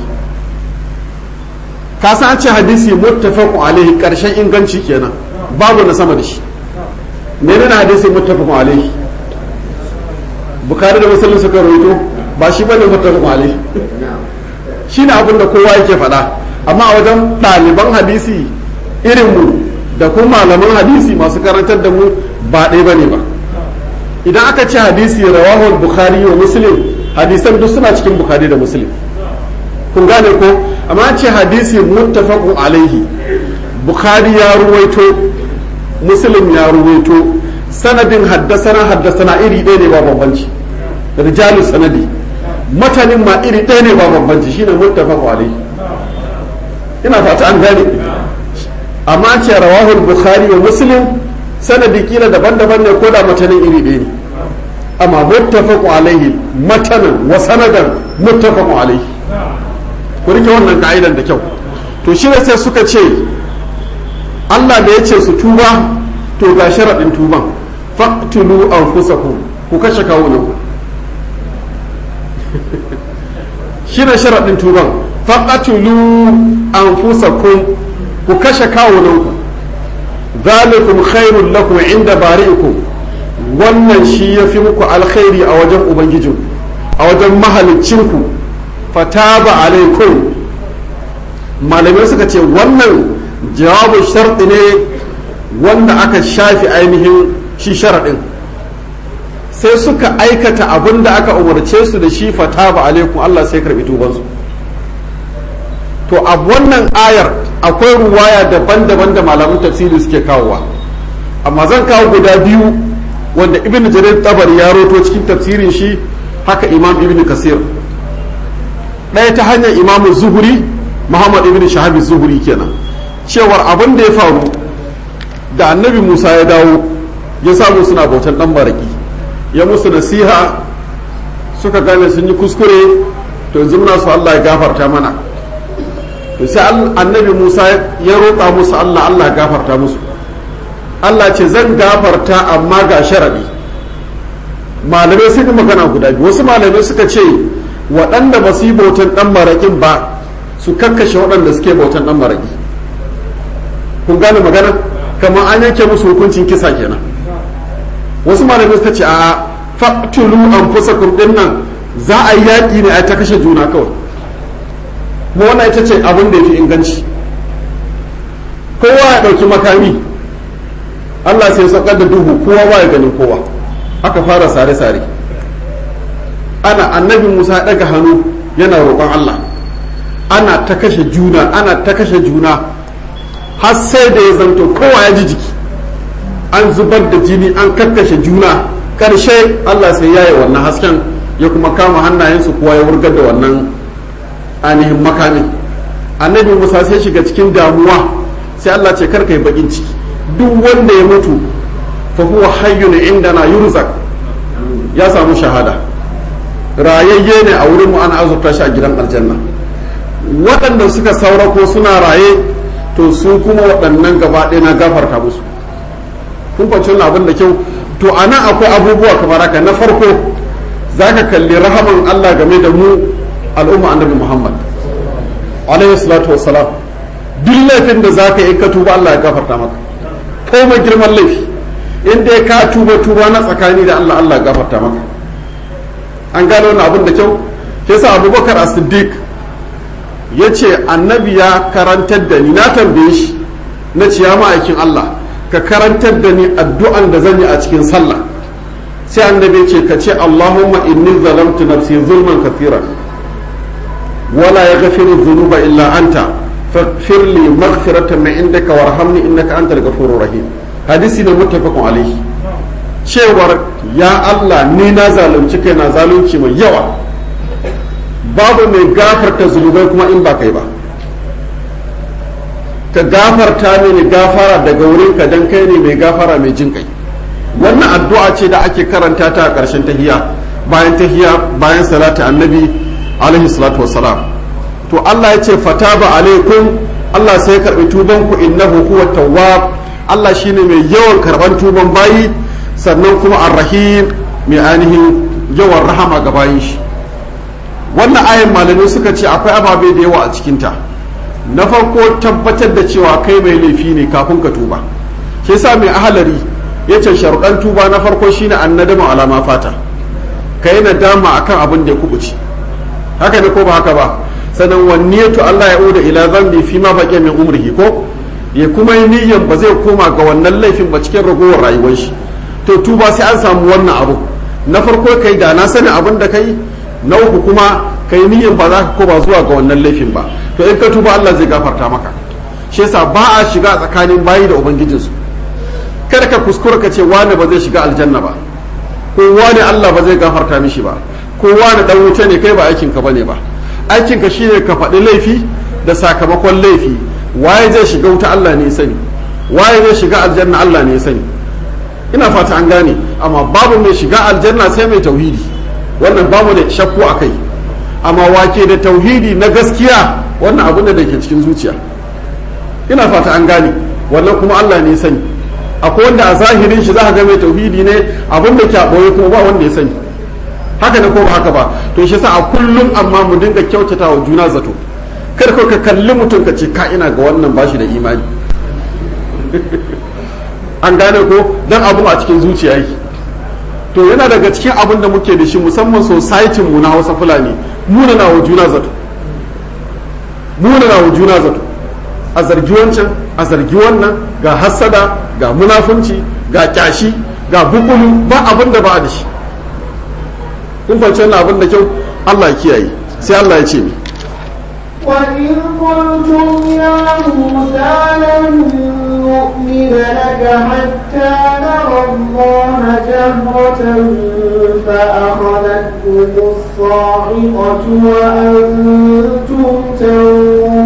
Speaker 1: ka san ce hadisi muttafaqun alaihi karshen inganci kenan babu na sama da shi menene hadisi muttafaqun alaihi bukhari da muslim suka rawaito ba shi bane muttafaqun alaihi shine abin da kowa yake faɗa amma a wajen ɗaliban hadisi irin mu da kuma malaman hadisi masu karantar da mu ba ɗaya bane ba idan aka ce hadisi rawahul bukhari wa muslim hadisan duk suna cikin bukhari da muslim kun gane ko amma ce hadisi muttafaqun alaihi bukhari ya ruwaito muslim ya ruwaito sanadin haddasana haddasana iri ɗaya ne ba bambanci rijalu sanadi matanin ma iri ɗaya ne ba bambanci shine muttafaqun alaihi ina fata an gane amma ce rawahul bukhari wa muslim sanadi kila daban-daban ne ko da matanin iri ɗaya ne amma muttafaqu alaihi matanan wa sanadan muttafaqu alaihi ku rike wannan ka'idan da kyau to shi ne sai suka ce Allah da ya ce su tuba to ga sharaɗin tuban faqtulu anfusakum ku kashe kawunan ku shi ne sharaɗin tuban faqtulu anfusakum ku kashe kawunan ku zalikum khairul lakum inda bari'ikum wannan shi ya fi muku alkhairi a wajen ubangijin a wajen mahalicinku fataba alaikum malamai suka ce wannan jawabin sharɗi ne wanda aka shafi ainihin shi sharaɗin sai suka aikata abin da aka umarce su da shi fata ba alaikum Allah sai karɓi tubansu to a wannan ayar akwai ruwaya daban-daban da malaman tafsiri suke kawowa amma zan kawo guda biyu wanda ibn jarir tabari ya roto cikin tafsirin shi haka imam ibn kasir ɗaya ta hanyar imam zuhuri muhammad ibn shahabi zuhuri kenan cewar abin da ya faru da annabi musa ya dawo ya samu suna bautan ɗan baraki ya musu nasiha suka gane sun yi kuskure to yanzu muna su allah ya gafarta mana to sai annabi musa ya roƙa musu allah allah ya gafarta musu Allah ce zan gafarta amma ga sharaɗi malamai sun yi magana guda biyu wasu malamai suka ce waɗanda ba su yi bautan ɗan maraƙin ba su kakkashe waɗanda suke bautan ɗan maraƙi kun gane magana kamar an yanke musu hukuncin kisa kenan wasu malamai suka ce a faktulu an fusa kurɗin nan za a yi yaƙi ne a ta kashe juna kawai kuma wannan ita ce abin da ya fi inganci kowa ya ɗauki makami Allah sai saukar da duhu kowa ba ya ganin kowa aka fara sare-sare ana annabi Musa ya daga hannu yana roƙon Allah ana ta kashe juna ana ta kashe juna har sai da ya zanto kowa ya ji jiki an zubar da jini an kakkashe juna ƙarshe Allah sai ya yi wannan hasken ya kuma kama hannayensu kowa ya wurgar da wannan ainihin makamin annabi Musa sai shiga cikin damuwa sai Allah ce karka yi bakin ciki duk wanda ya mutu fa huwa hayyun indana yurzak ya samu shahada rayayye ne a wurin mu ana azurta shi a gidan aljanna waɗanda suka saura ko suna raye to su kuma waɗannan gaba ɗaya na gafarta musu kun kwanci wannan abin da kyau to a nan akwai abubuwa kamar haka na farko za ka kalli rahaman Allah game da mu al'umma annabi Muhammad alaihi salatu wassalam duk laifin da za ka yi ka tuba Allah ya gafarta maka komai girman laifi in dai ka tuba tuba na tsakani da Allah Allah gafarta maka an gano wani abin da kyau ke sa abubakar as-siddiq ya ce annabi ya karantar da ni na tambaye shi na ciya ma'aikin Allah ka karantar da ni addu'an da zan yi a cikin sallah sai annabi ce ka ce Allahumma inni zalamtu nafsi zulman kathiran wala yaghfiru dhunuba illa anta faghfir li maghfiratan min indaka warhamni innaka antal ghafurur rahim hadisi ne muttafaqun alaihi cewar ya Allah ni na zalunci kai na zalunci mai yawa babu mai gafarta zunubai kuma in ba kai ba ka gafarta mini gafara daga wurin ka dan kai ne mai gafara mai jin kai wannan addu'a ce da ake karanta ta a ƙarshen tahiya bayan tahiya bayan salatu annabi alaihi salatu wassalam to Allah ya ce fataba alaikum Allah sai ya karbi tuban ku innahu huwa tawwab Allah shine mai yawan karban tuban bayi sannan kuma arrahim mai ainihin yawan rahama ga bayin shi wannan ayin malamai suka ce akwai ababe da yawa a cikinta na farko tabbatar da cewa kai mai laifi ne kafin ka tuba shi yasa mai ahalari ya ce sharuɗan tuba na farko shine annadama alama fata ka yi nadama akan abin da ya kubuce haka ne ko ba haka ba sannan wanniyatu Allah ya uda ila zambi fi ma baqiya min umrihi ko ya kuma yi niyyan ba zai koma ga wannan laifin ba cikin ragowar rayuwar shi to tuba sai an samu wannan abu na farko kai da na sani abin da kai na uku kuma kai niyyan ba za ka koma zuwa ga wannan laifin ba to in ka tuba Allah zai gafarta maka shi yasa ba a shiga tsakanin bayi da ubangijinsu kada ka kuskura ka ce wani ba zai shiga aljanna ba ko wani Allah ba zai gafarta mishi ba ko wani dan wuta ne kai ba aikin ka bane ba aikin ka shine ka faɗi laifi da sakamakon laifi waye zai shiga wuta Allah ne sani waye zai shiga aljanna Allah ne sani ina fata an gane amma babu mai shiga aljanna sai mai tauhidi wannan babu da shakku a kai amma wake da tauhidi na gaskiya wannan abin da ke cikin zuciya ina fata an gane wannan kuma Allah ne sani akwai wanda a zahirin shi za ka ga mai tauhidi ne abin da ke a ɓoye kuma ba wanda ya sani haka ne ko ba haka ba to shi sa a kullum amma mu dinga kyautata wa juna zato kar ka kalli mutum ka ce ka ina ga wannan bashi da imani an gane ko dan abun a cikin zuciya yake to yana daga cikin abin da muke da shi musamman society mu na Hausa Fulani mu na wa juna zato munana wa juna zato a zargi wancan a zargi wannan ga hassada ga munafunci ga kyashi ga bukulu ba abin da ba da shi kun fahimci wannan abin da kyau Allah ya kiyaye sai Allah ya ce mi
Speaker 2: وإذ قلتم يا موسى لن نؤمن لك حتى نرى الله جهرة فأخذتكم الصاعقة وأنتم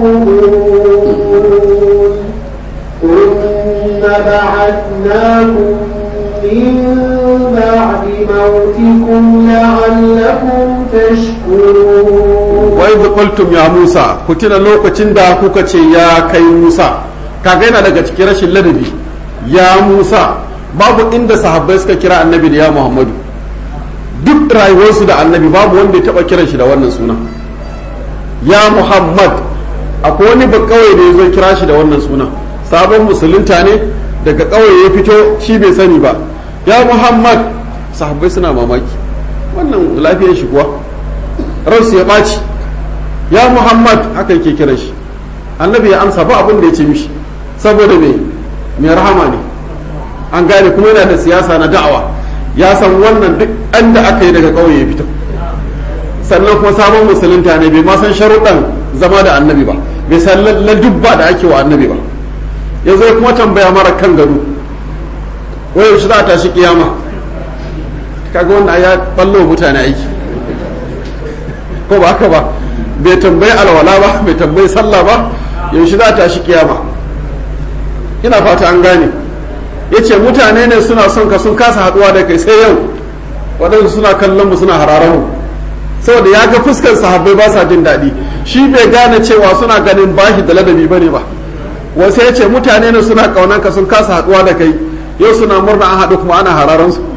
Speaker 2: تنظرون ثم بعثناكم من بعد موتكم لعلكم تشكرون
Speaker 1: wa idh qultum ya Musa ku tuna lokacin da kuka ce ya kai Musa kaga yana daga cikin rashin ladabi ya Musa babu inda sahabbai suka kira annabi da ya Muhammadu duk rayuwarsu da annabi babu wanda ya taba kiran shi da wannan suna ya Muhammad akwai wani ba kawai da ya zo kira shi da wannan suna sabon musulunta ne daga kawai ya fito shi bai sani ba ya Muhammad sahabbai suna mamaki wannan lafiyar shi kuwa ransu ya ɓaci ya muhammad haka yake kiran shi annabi ya amsa ba abin da ya ce mishi saboda me mai rahama ne an gane kuma yana da siyasa na da'awa ya san wannan duk an da aka yi daga ƙauye ya fito sannan kuma sabon musulunta ne bai ma san sharuɗan zama da annabi ba bai san ladubba da ake wa annabi ba ya zo kuma tambaya mara kan gado wai shi za a tashi kiyama kaga wannan ya ballo mutane aiki ko ba haka ba bai tambayi alwala ba bai tambayi sallah ba yaushe za ta shi kiyama ina fata an gane ya ce mutane ne suna son ka sun kasa haduwa da kai sai yau waɗansu suna kallon mu suna hararar mu saboda ya ga fuskar sahabbai ba sa jin daɗi shi bai gane cewa suna ganin bashi da ladabi bane ba wasu ya ce mutane ne suna ƙaunar ka sun kasa haduwa da kai yau suna murna an haɗu kuma ana hararan su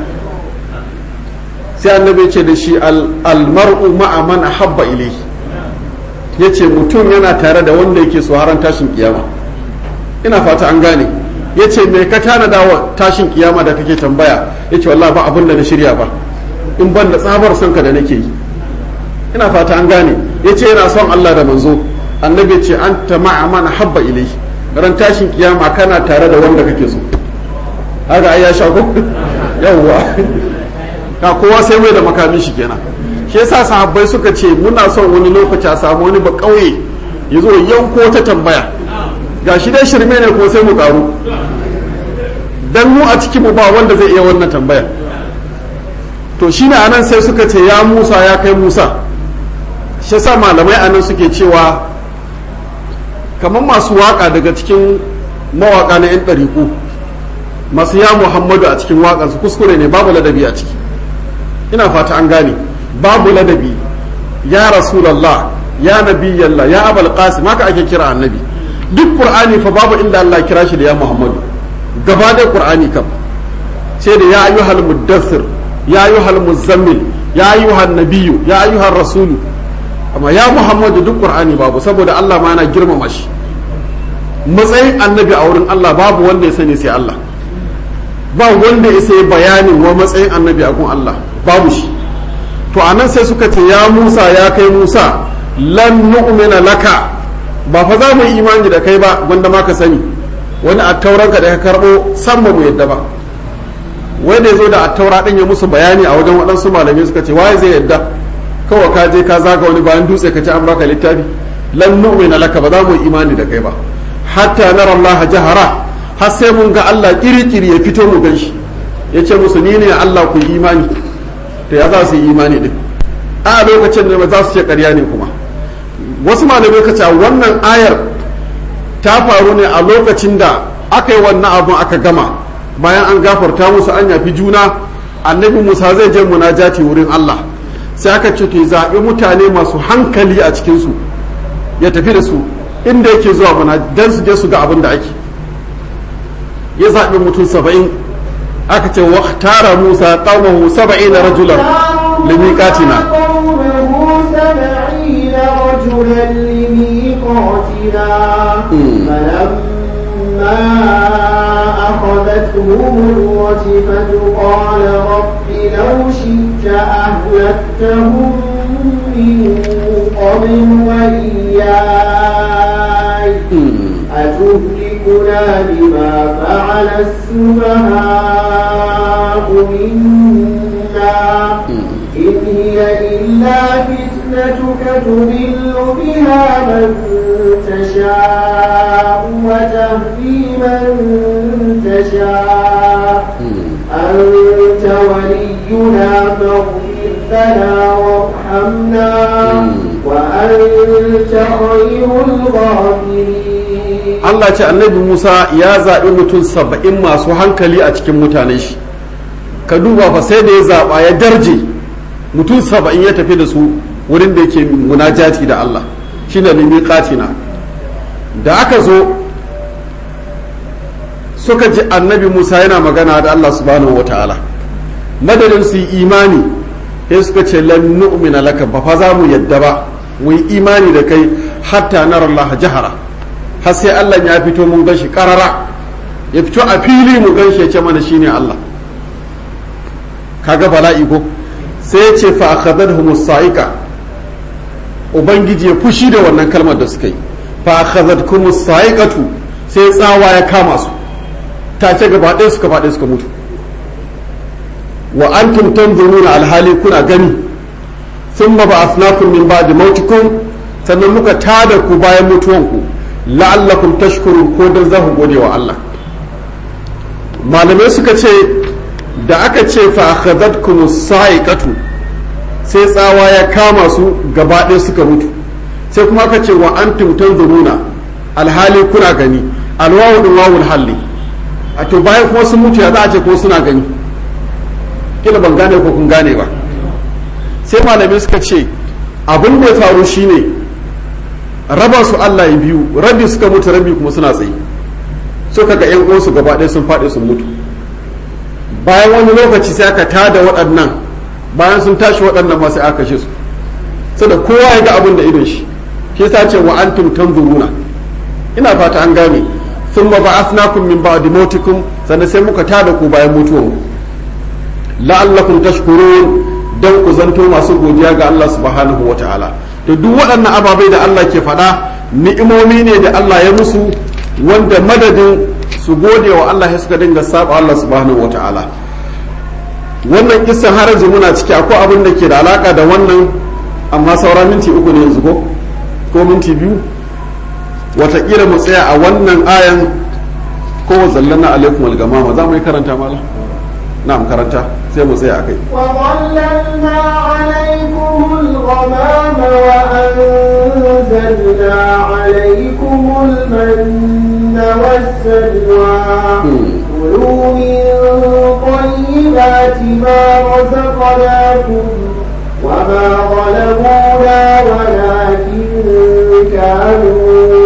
Speaker 1: sai annabi ce da shi almar'u ma'a man ahabba ilayhi yace mutum yana tare da wanda yake so haran tashin kiyama ina fata an gane yace me ka tanada wa tashin kiyama da kake tambaya yace wallahi ba abin da na shirya ba in ban da tsabar son ka da nake yi ina fata an gane yace yana son Allah da manzo annabi ce anta ma'a man ahabba ilayhi ran tashin kiyama kana tare da wanda kake so haka ai ya sha ko yawwa ka kowa sai mai da makamin shi kenan shi yasa sahabbai suka ce muna son wani lokaci a samu wani ba kauye ya zo yanko ta tambaya ga shi dai shirme ne ko sai mu karu dan mu a cikin mu ba wanda zai iya wannan tambaya to shine anan sai suka ce ya Musa ya kai Musa shi yasa malamai anan suke cewa kamar masu waka daga cikin mawaka na yan ɗariƙu masu ya Muhammadu a cikin waƙansu kuskure ne babu ladabi a ciki ina fata an gane babu ladabi ya rasulallah ya nabiyallah ya abul qasim haka ake kira annabi duk qur'ani fa babu inda Allah kira shi da ya muhammadu gaba da qur'ani kam sai da ya ayyuhal muddathir ya ayyuhal muzammil ya ayyuhan nabiyyu ya ayyuhar rasulu amma ya muhammadu duk qur'ani babu saboda Allah ma yana girmama shi matsayin annabi a wurin Allah babu wanda ya sani sai Allah ba wanda ya sai bayanin wa matsayin annabi a gun Allah babu shi to anan sai suka ce ya Musa ya kai Musa lan nu'mina laka ba fa za mu yi imani da kai ba wanda ma ka sani wani attauranka da ka karbo san ba mu yadda ba wai da zo da attaura din ya musu bayani a wajen waɗansu malamai suka ce waye zai yadda kawai ka je ka zaga wani bayan dutse ka ci an baka littafi lan nu'mina laka ba za mu yi imani da kai ba hatta nara Allah jahara har sai mun ga Allah kiri-kiri ya fito mu gan shi ya ce musu ni ne Allah ku yi imani to ya za su yi imani din a lokacin da za su ce ƙarya ne kuma wasu malamai ka ce wannan ayar ta faru ne a lokacin da aka yi wannan abun aka gama bayan an gafarta musu an yafi juna annabi musa zai je munajati wurin Allah sai aka ce to zaɓi mutane masu hankali a cikinsu ya tafi da su inda yake zuwa muna dan su je su ga abin da ake ya zaɓi mutum saba'in aka ce wa tara musa qaumahu saba'ina rajulan limiqatina
Speaker 2: رجلا لميقاتنا فلما أخذتهم الرجفة قال رب لو شئت أهلكتهم من قبل وإياي أتهلكنا بما فعل السفهاء منا إن هي إلا فتنتك تضل بها من تشاء وتهدي من تشاء أنت ولينا فاغفر لنا وارحمنا وأنت خير الغافرين
Speaker 1: Allah ce annabi Musa ya zaɓi mutum saba'in masu hankali a cikin mutanen shi ka duba fa sai da ya zaɓa ya darje mutum saba'in ya tafi da su wurin da yake munajati da Allah shine limi katina da aka zo suka ji annabi Musa yana magana da Allah subhanahu wa ta'ala madadin su yi imani sai suka ce lan nu'mina laka ba fa za mu yadda ba mu yi imani da kai hatta nara Allah jahara har sai Allah ya fito mun ganshi karara ya fito a fili mu ganshi ya ce mana shine Allah kaga bala'i ko sai ya ce fa akhadhahum saika ubangiji ya fushi da wannan kalmar da suka yi fa akhadhatkum saikatu sai tsawa ya kama su take gaba ɗaya suka faɗi suka mutu wa antum tanzuruna alhali kuna gani thumma ba'athnakum min ba'di mautikum sannan muka tada ku bayan mutuwanku la'allakum tashkurun ko dan za ku gode wa Allah malamai suka ce da aka ce fa akhadhatkum sa'iqatu sai tsawa ya kama su gaba ɗaya suka mutu sai kuma aka ce wa antum tanzuruna alhali kuna gani alwawu din wawul halli a to bayan kuma sun mutu ya za a ce ko suna gani kila ban gane ko kun gane ba sai malamai suka ce abin da ya faru shine raba su Allah ya biyu rabi suka mutu rabi kuma suna tsaye suka ga yan uwansu gaba ɗaya sun faɗi sun mutu bayan wani lokaci sai aka tada waɗannan bayan sun tashi waɗannan ma sai aka kashe su saboda kowa ya ga abin da idon shi shi yasa ce wa antum tanzuruna ina fata an gane thumma ba'athnakum min ba'di mautikum sannan sai muka tada ku bayan mutuwan la'allakum tashkurun dan ku zanto masu godiya ga Allah subhanahu wa ta'ala to duk waɗannan ababai da Allah ke faɗa ni'imomi ne da Allah ya musu wanda madadin su gode wa Allah suka dinga saba Allah subhanahu wa ta'ala wannan kisan har yanzu muna ciki akwai abin da ke da alaka da wannan amma sauran minti uku ne yanzu ko ko minti biyu watakila mu tsaya a wannan ayan ko zallana alaikum algamama za mu yi karanta mala na'am karanta sai mu tsaya akai
Speaker 2: وظللنا عليكم الغمام وأنزلنا عليكم المن والسلوى كلوا من طيبات ما رزقناكم وما ظلمونا ولكن كانوا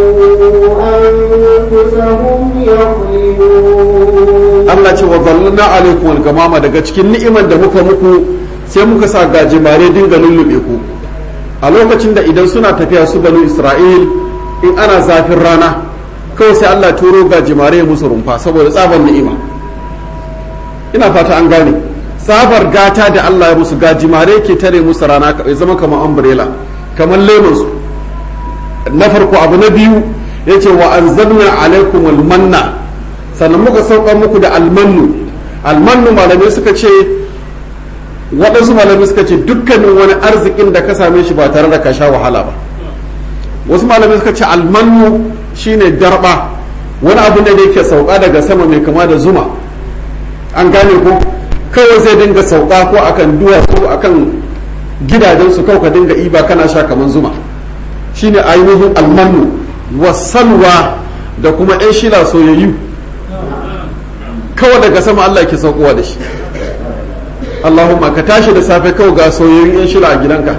Speaker 2: أنفسهم يظلمون
Speaker 1: Allah ce wa zallana alaikum al-gamama daga cikin ni'imar da muka muku sai muka sa gajimare dinga lullube ku a lokacin da idan suna tafiya su banu Isra'il in ana zafin rana kawai sai Allah turo gajimare ya musu rumfa saboda tsabar ni'ima ina fata an gane tsabar gata da Allah ya musu gajimare ke tare musu rana ya zama kamar umbrella kamar lemon su na farko abu na biyu yace wa anzalna alaikum al-manna sannan muka saukar muku da almannu almannu malamai suka ce waɗansu malamai suka ce dukkanin wani arzikin da ka same shi ba tare da ka sha wahala ba wasu malamai suka ce almannu shine darba wani abu ne da yake sauka daga sama mai kama da zuma an gane ko kawai zai dinga sauka ko akan duwatsu akan gidajen su kawai ka dinga iba kana sha kamar zuma shine ainihin almannu wasalwa da kuma 'yan shila soyayyu kawai daga sama Allah ke saukowa da shi Allahumma ka tashi da safe kawai ga soyayyun yan shila a gidanka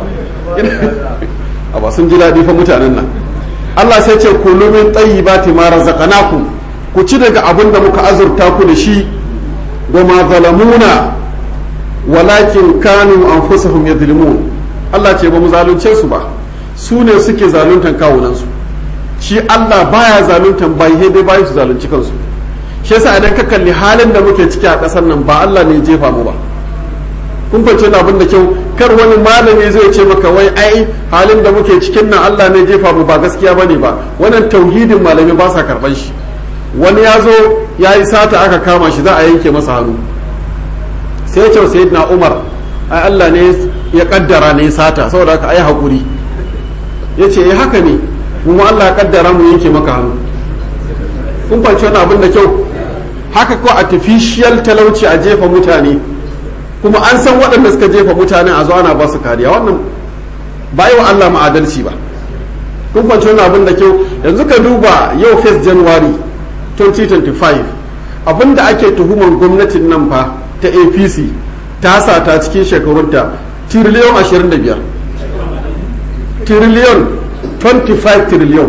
Speaker 1: a ba sun ji daɗi fa mutanen nan Allah sai ce kulu min tayyibati ma razaqnakum ku ci daga abin da muka azurta ku da shi wa ma zalamuna walakin kanu anfusahum yadhlimun Allah ce ba mu zalunce su ba su ne suke zaluntan kawunansu shi Allah baya zaluntan bai dai bai su zalunci kansu shi yasa idan ka kalli halin da muke ciki a ƙasar nan ba Allah ne jefa mu ba kun fahimci wani abin da kyau kar wani malami zai ce maka wai ai halin da muke cikin nan Allah ne jefa mu ba gaskiya bane ba wannan tauhidin malami ba sa karban shi wani ya zo ya yi sata aka kama shi za a yanke masa hannu sai ya ce sayyidina Umar ai Allah ne ya kaddara ne sata saboda haka ai hakuri ya ce eh haka ne mu Allah ya kaddara mu yanke maka hannu kun fahimci wani abin da kyau haka ko artificial talauci a jefa mutane kuma an san waɗanda suka jefa mutane a zo ana ba su kariya wannan ba yi wa Allah ma'adalci ba kun kwanci wani abin da kyau yanzu ka duba yau 1 January 2025 abin da ake tuhumar gwamnatin nan fa ta apc ta sata cikin shekarunta tiriliyon 25 tiriliyon 25 tiriliyon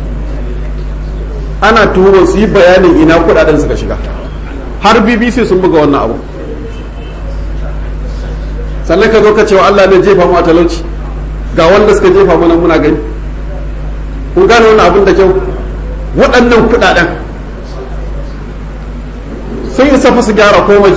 Speaker 1: ana tuhumar su yi bayanin ina kudaden suka shiga har bbc sun buga wannan abu sannan ka zo ka cewa Allah ne jefa mu a talauci ga wanda suka jefa mana muna gani kun gane wannan abin da kyau waɗannan kuɗaɗen sun isa fa su gyara komai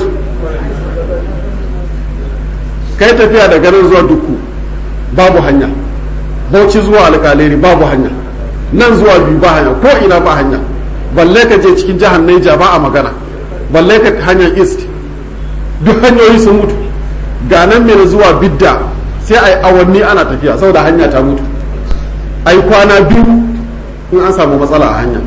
Speaker 1: kai tafiya da garin zuwa dukku babu hanya bauchi zuwa alƙaleri babu hanya nan zuwa biyu ba hanya ko ina ba hanya balle ka je cikin jihar Naija ba a magana balle ka hanyar east duk hanyoyi sun mutu ga nan mai zuwa bidda sai a yi awanni ana tafiya saboda hanya ta mutu a yi kwana biyu in an samu matsala a hanya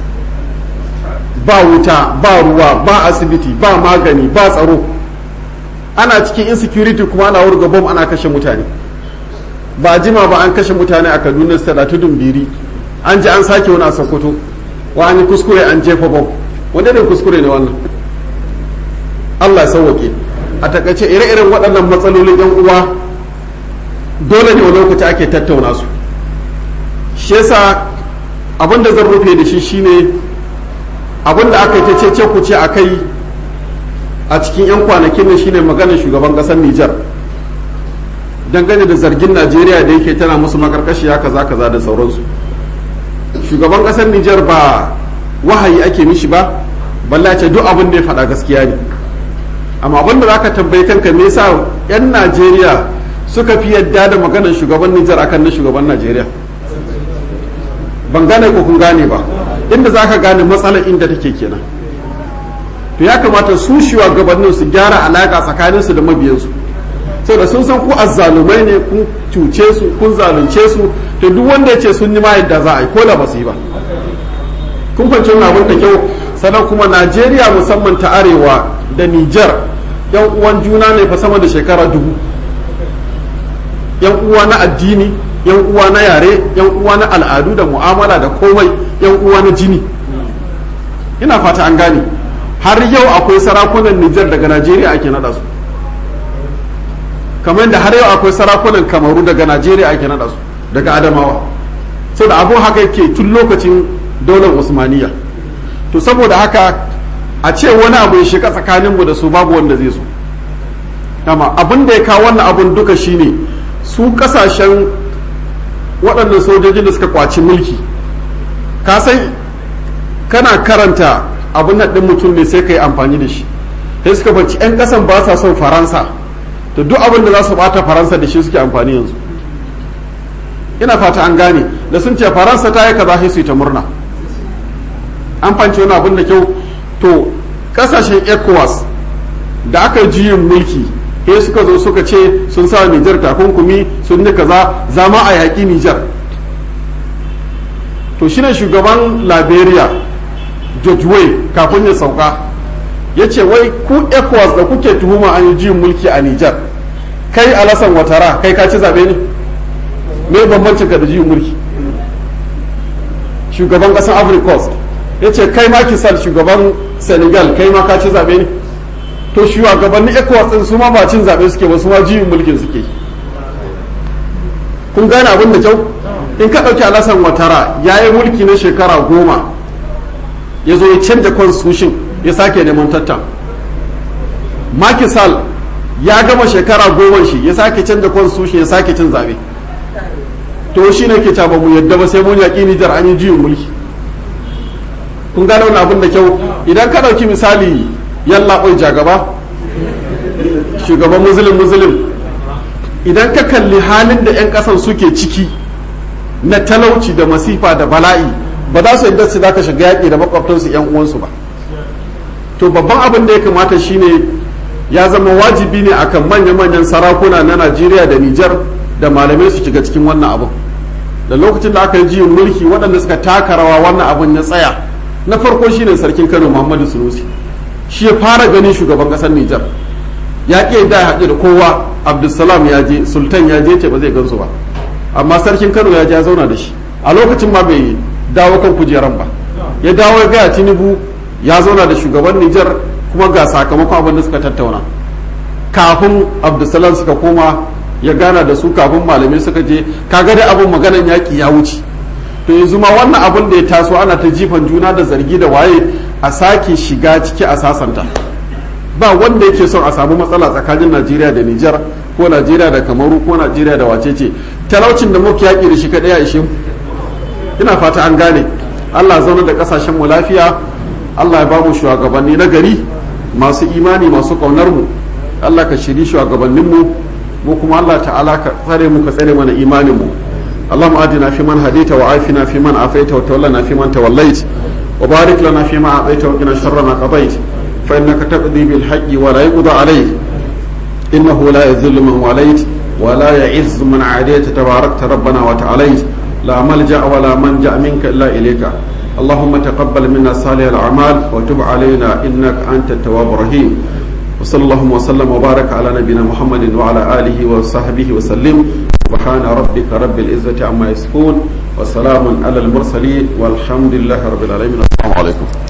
Speaker 1: ba wuta ba ruwa ba asibiti ba magani ba tsaro ana cikin insecurity kuma ana wurga bom ana kashe mutane ba jima ba an kashe mutane a kaduna state a tudun biri an ji an sake wani a sokoto wa an yi kuskure an jefa bom wanda ne kuskure ne wannan allah ya sauwake a takaice ire-iren waɗannan matsalolin yan uwa dole ne wani lokaci ake tattauna su shi yasa abin da zan rufe da shi shine abin da aka yi ta cece ku ce a kai a cikin 'yan kwanakin nan shine maganar shugaban ƙasar Nijar dangane da zargin Najeriya da yake tana musu makarkashiya kaza kaza da sauransu shugaban ƙasar Nijar ba wahayi ake mishi ba balla ce duk abin da ya faɗa gaskiya ne amma abinda za ka tambayi kanka me yasa 'yan najeriya suka fi yadda da maganar shugaban nijar akan na shugaban najeriya ban gane ko kun gane ba inda za ka gane matsalar inda take kenan to ya kamata su shugabannin su gyara alaka tsakaninsu da mabiyansu saboda sun san ku azzalumai ne kun cuce su kun zalunce su to duk wanda ya ce sun yi ma yadda za a yi ko da ba su yi ba kun fahimci wannan abin da kyau sannan kuma najeriya musamman ta arewa da nijar yan uwan juna ne fa sama da shekara dubu yan uwa na addini yan uwa na yare yan uwa na al'adu da mu'amala da komai yan uwa na jini ina fata an gane har yau akwai sarakunan nijar daga najeriya ake nada su kamar da har yau akwai sarakunan kamaru daga najeriya ake nada su daga adamawa da abun haka yake tun lokacin daular usmaniya to saboda haka a ce wani abu ya shiga tsakaninmu da su babu wanda zai so dama abin da ya kawo wannan abun duka shine su kasashen waɗannan sojojin da suka kwaci mulki ka san kana karanta abin nan ɗin mutum ne sai ka yi amfani da shi sai suka bacci 'yan ƙasan ba sa son faransa da duk abin da za su bata faransa da shi suke amfani yanzu ina fata an gane da sun ce faransa ta yi kaza sai su yi ta murna an fanci wani abin da kyau to kasashen ecowas da aka juyin mulki he suka zo suka ce sun sa nijar takunkumi sun yi kaza zama a yaƙi nijar to shine shugaban liberia george way kafin ya sauka ya ce wai ku ecowas da kuke tuhuma an yi juyin mulki a nijar kai alasan watara kai ka ci zaɓe ne me bambancin ka da juyin mulki shugaban ƙasar ivory coast ya ce kai ma kisal shugaban senegal kai ma ka ci zaɓe ne to shugabannin ecowas ɗin su ma ba cin zaɓe suke ba su ma juyin mulkin suke kun gane abin da kyau in ka ɗauki alasan watara ya yi mulki na shekara goma ya zo ya canja constitution ya sake neman tattan makisal ya gama shekara goma shi ya sake canja constitution ya sake cin zaɓe to shi ne ke ba mu yadda ba sai mun yaƙi nijar an yi juyin mulki kun gane wani abin da kyau idan ka ɗauki misali yalla ɓoi jagaba shugaban muslim muslim idan ka kalli halin da 'yan kasan suke ciki na talauci da masifa da bala'i ba za su yadda su za ka shiga yaƙi da makwabtansu 'yan uwansu ba to babban abin da ya kamata shine ya zama wajibi ne akan manya-manyan sarakuna na najeriya da nijar da malamai su shiga cikin wannan abin da lokacin da aka yi jiyin mulki waɗanda suka taka rawa wannan abin ya tsaya na farko shine sarkin kano muhammadu sunusi shi ya fara ganin shugaban ƙasar nijar ya ƙi da haɗu da kowa abdulsalam ya je sultan ya je ce ba zai gansu ba amma sarkin kano ya je ya zauna da shi a lokacin ma bai dawo kan kujeran ba ya dawo ya gaya tinubu ya zauna da shugaban nijar kuma ga sakamakon abin da suka tattauna kafin abdulsalam suka koma ya gana da su kafin malamai suka je kaga da abin maganan yaƙi ya wuce to yanzu ma wannan abin da ya taso ana ta jifan juna da zargi da waye a sake shiga ciki a sasanta ba wanda yake son a samu matsala tsakanin najeriya da nijar ko najeriya da kamaru ko najeriya da wacece talaucin da muke yaƙi da shi kaɗai a ishe ina fata an gane allah zaune da ƙasashen mu lafiya allah ya ba mu shugabanni na gari masu imani masu ƙaunar mu allah ka shiri shugabannin mu mu kuma allah ta'ala ka tsare mu ka tsare mana imanin mu اللهم آتنا فيمن هديت وعافنا فيمن عافيت وتولنا فيمن توليت وبارك لنا فيما أعطيت وقنا شر ما قضيت فإنك تقضي بالحق ولا يقضى عليك إنه لا يذل من وليت ولا يعز من عاديت تباركت ربنا وتعاليت لا ملجأ ولا منجأ منك إلا إليك اللهم تقبل منا صالح الأعمال وتب علينا إنك أنت التواب الرحيم وصلى اللهم وسلم وبارك على نبينا محمد وعلى آله وصحبه وسلم سبحان ربك رب العزة عما يصفون وسلام على المرسلين والحمد لله رب العالمين السلام عليكم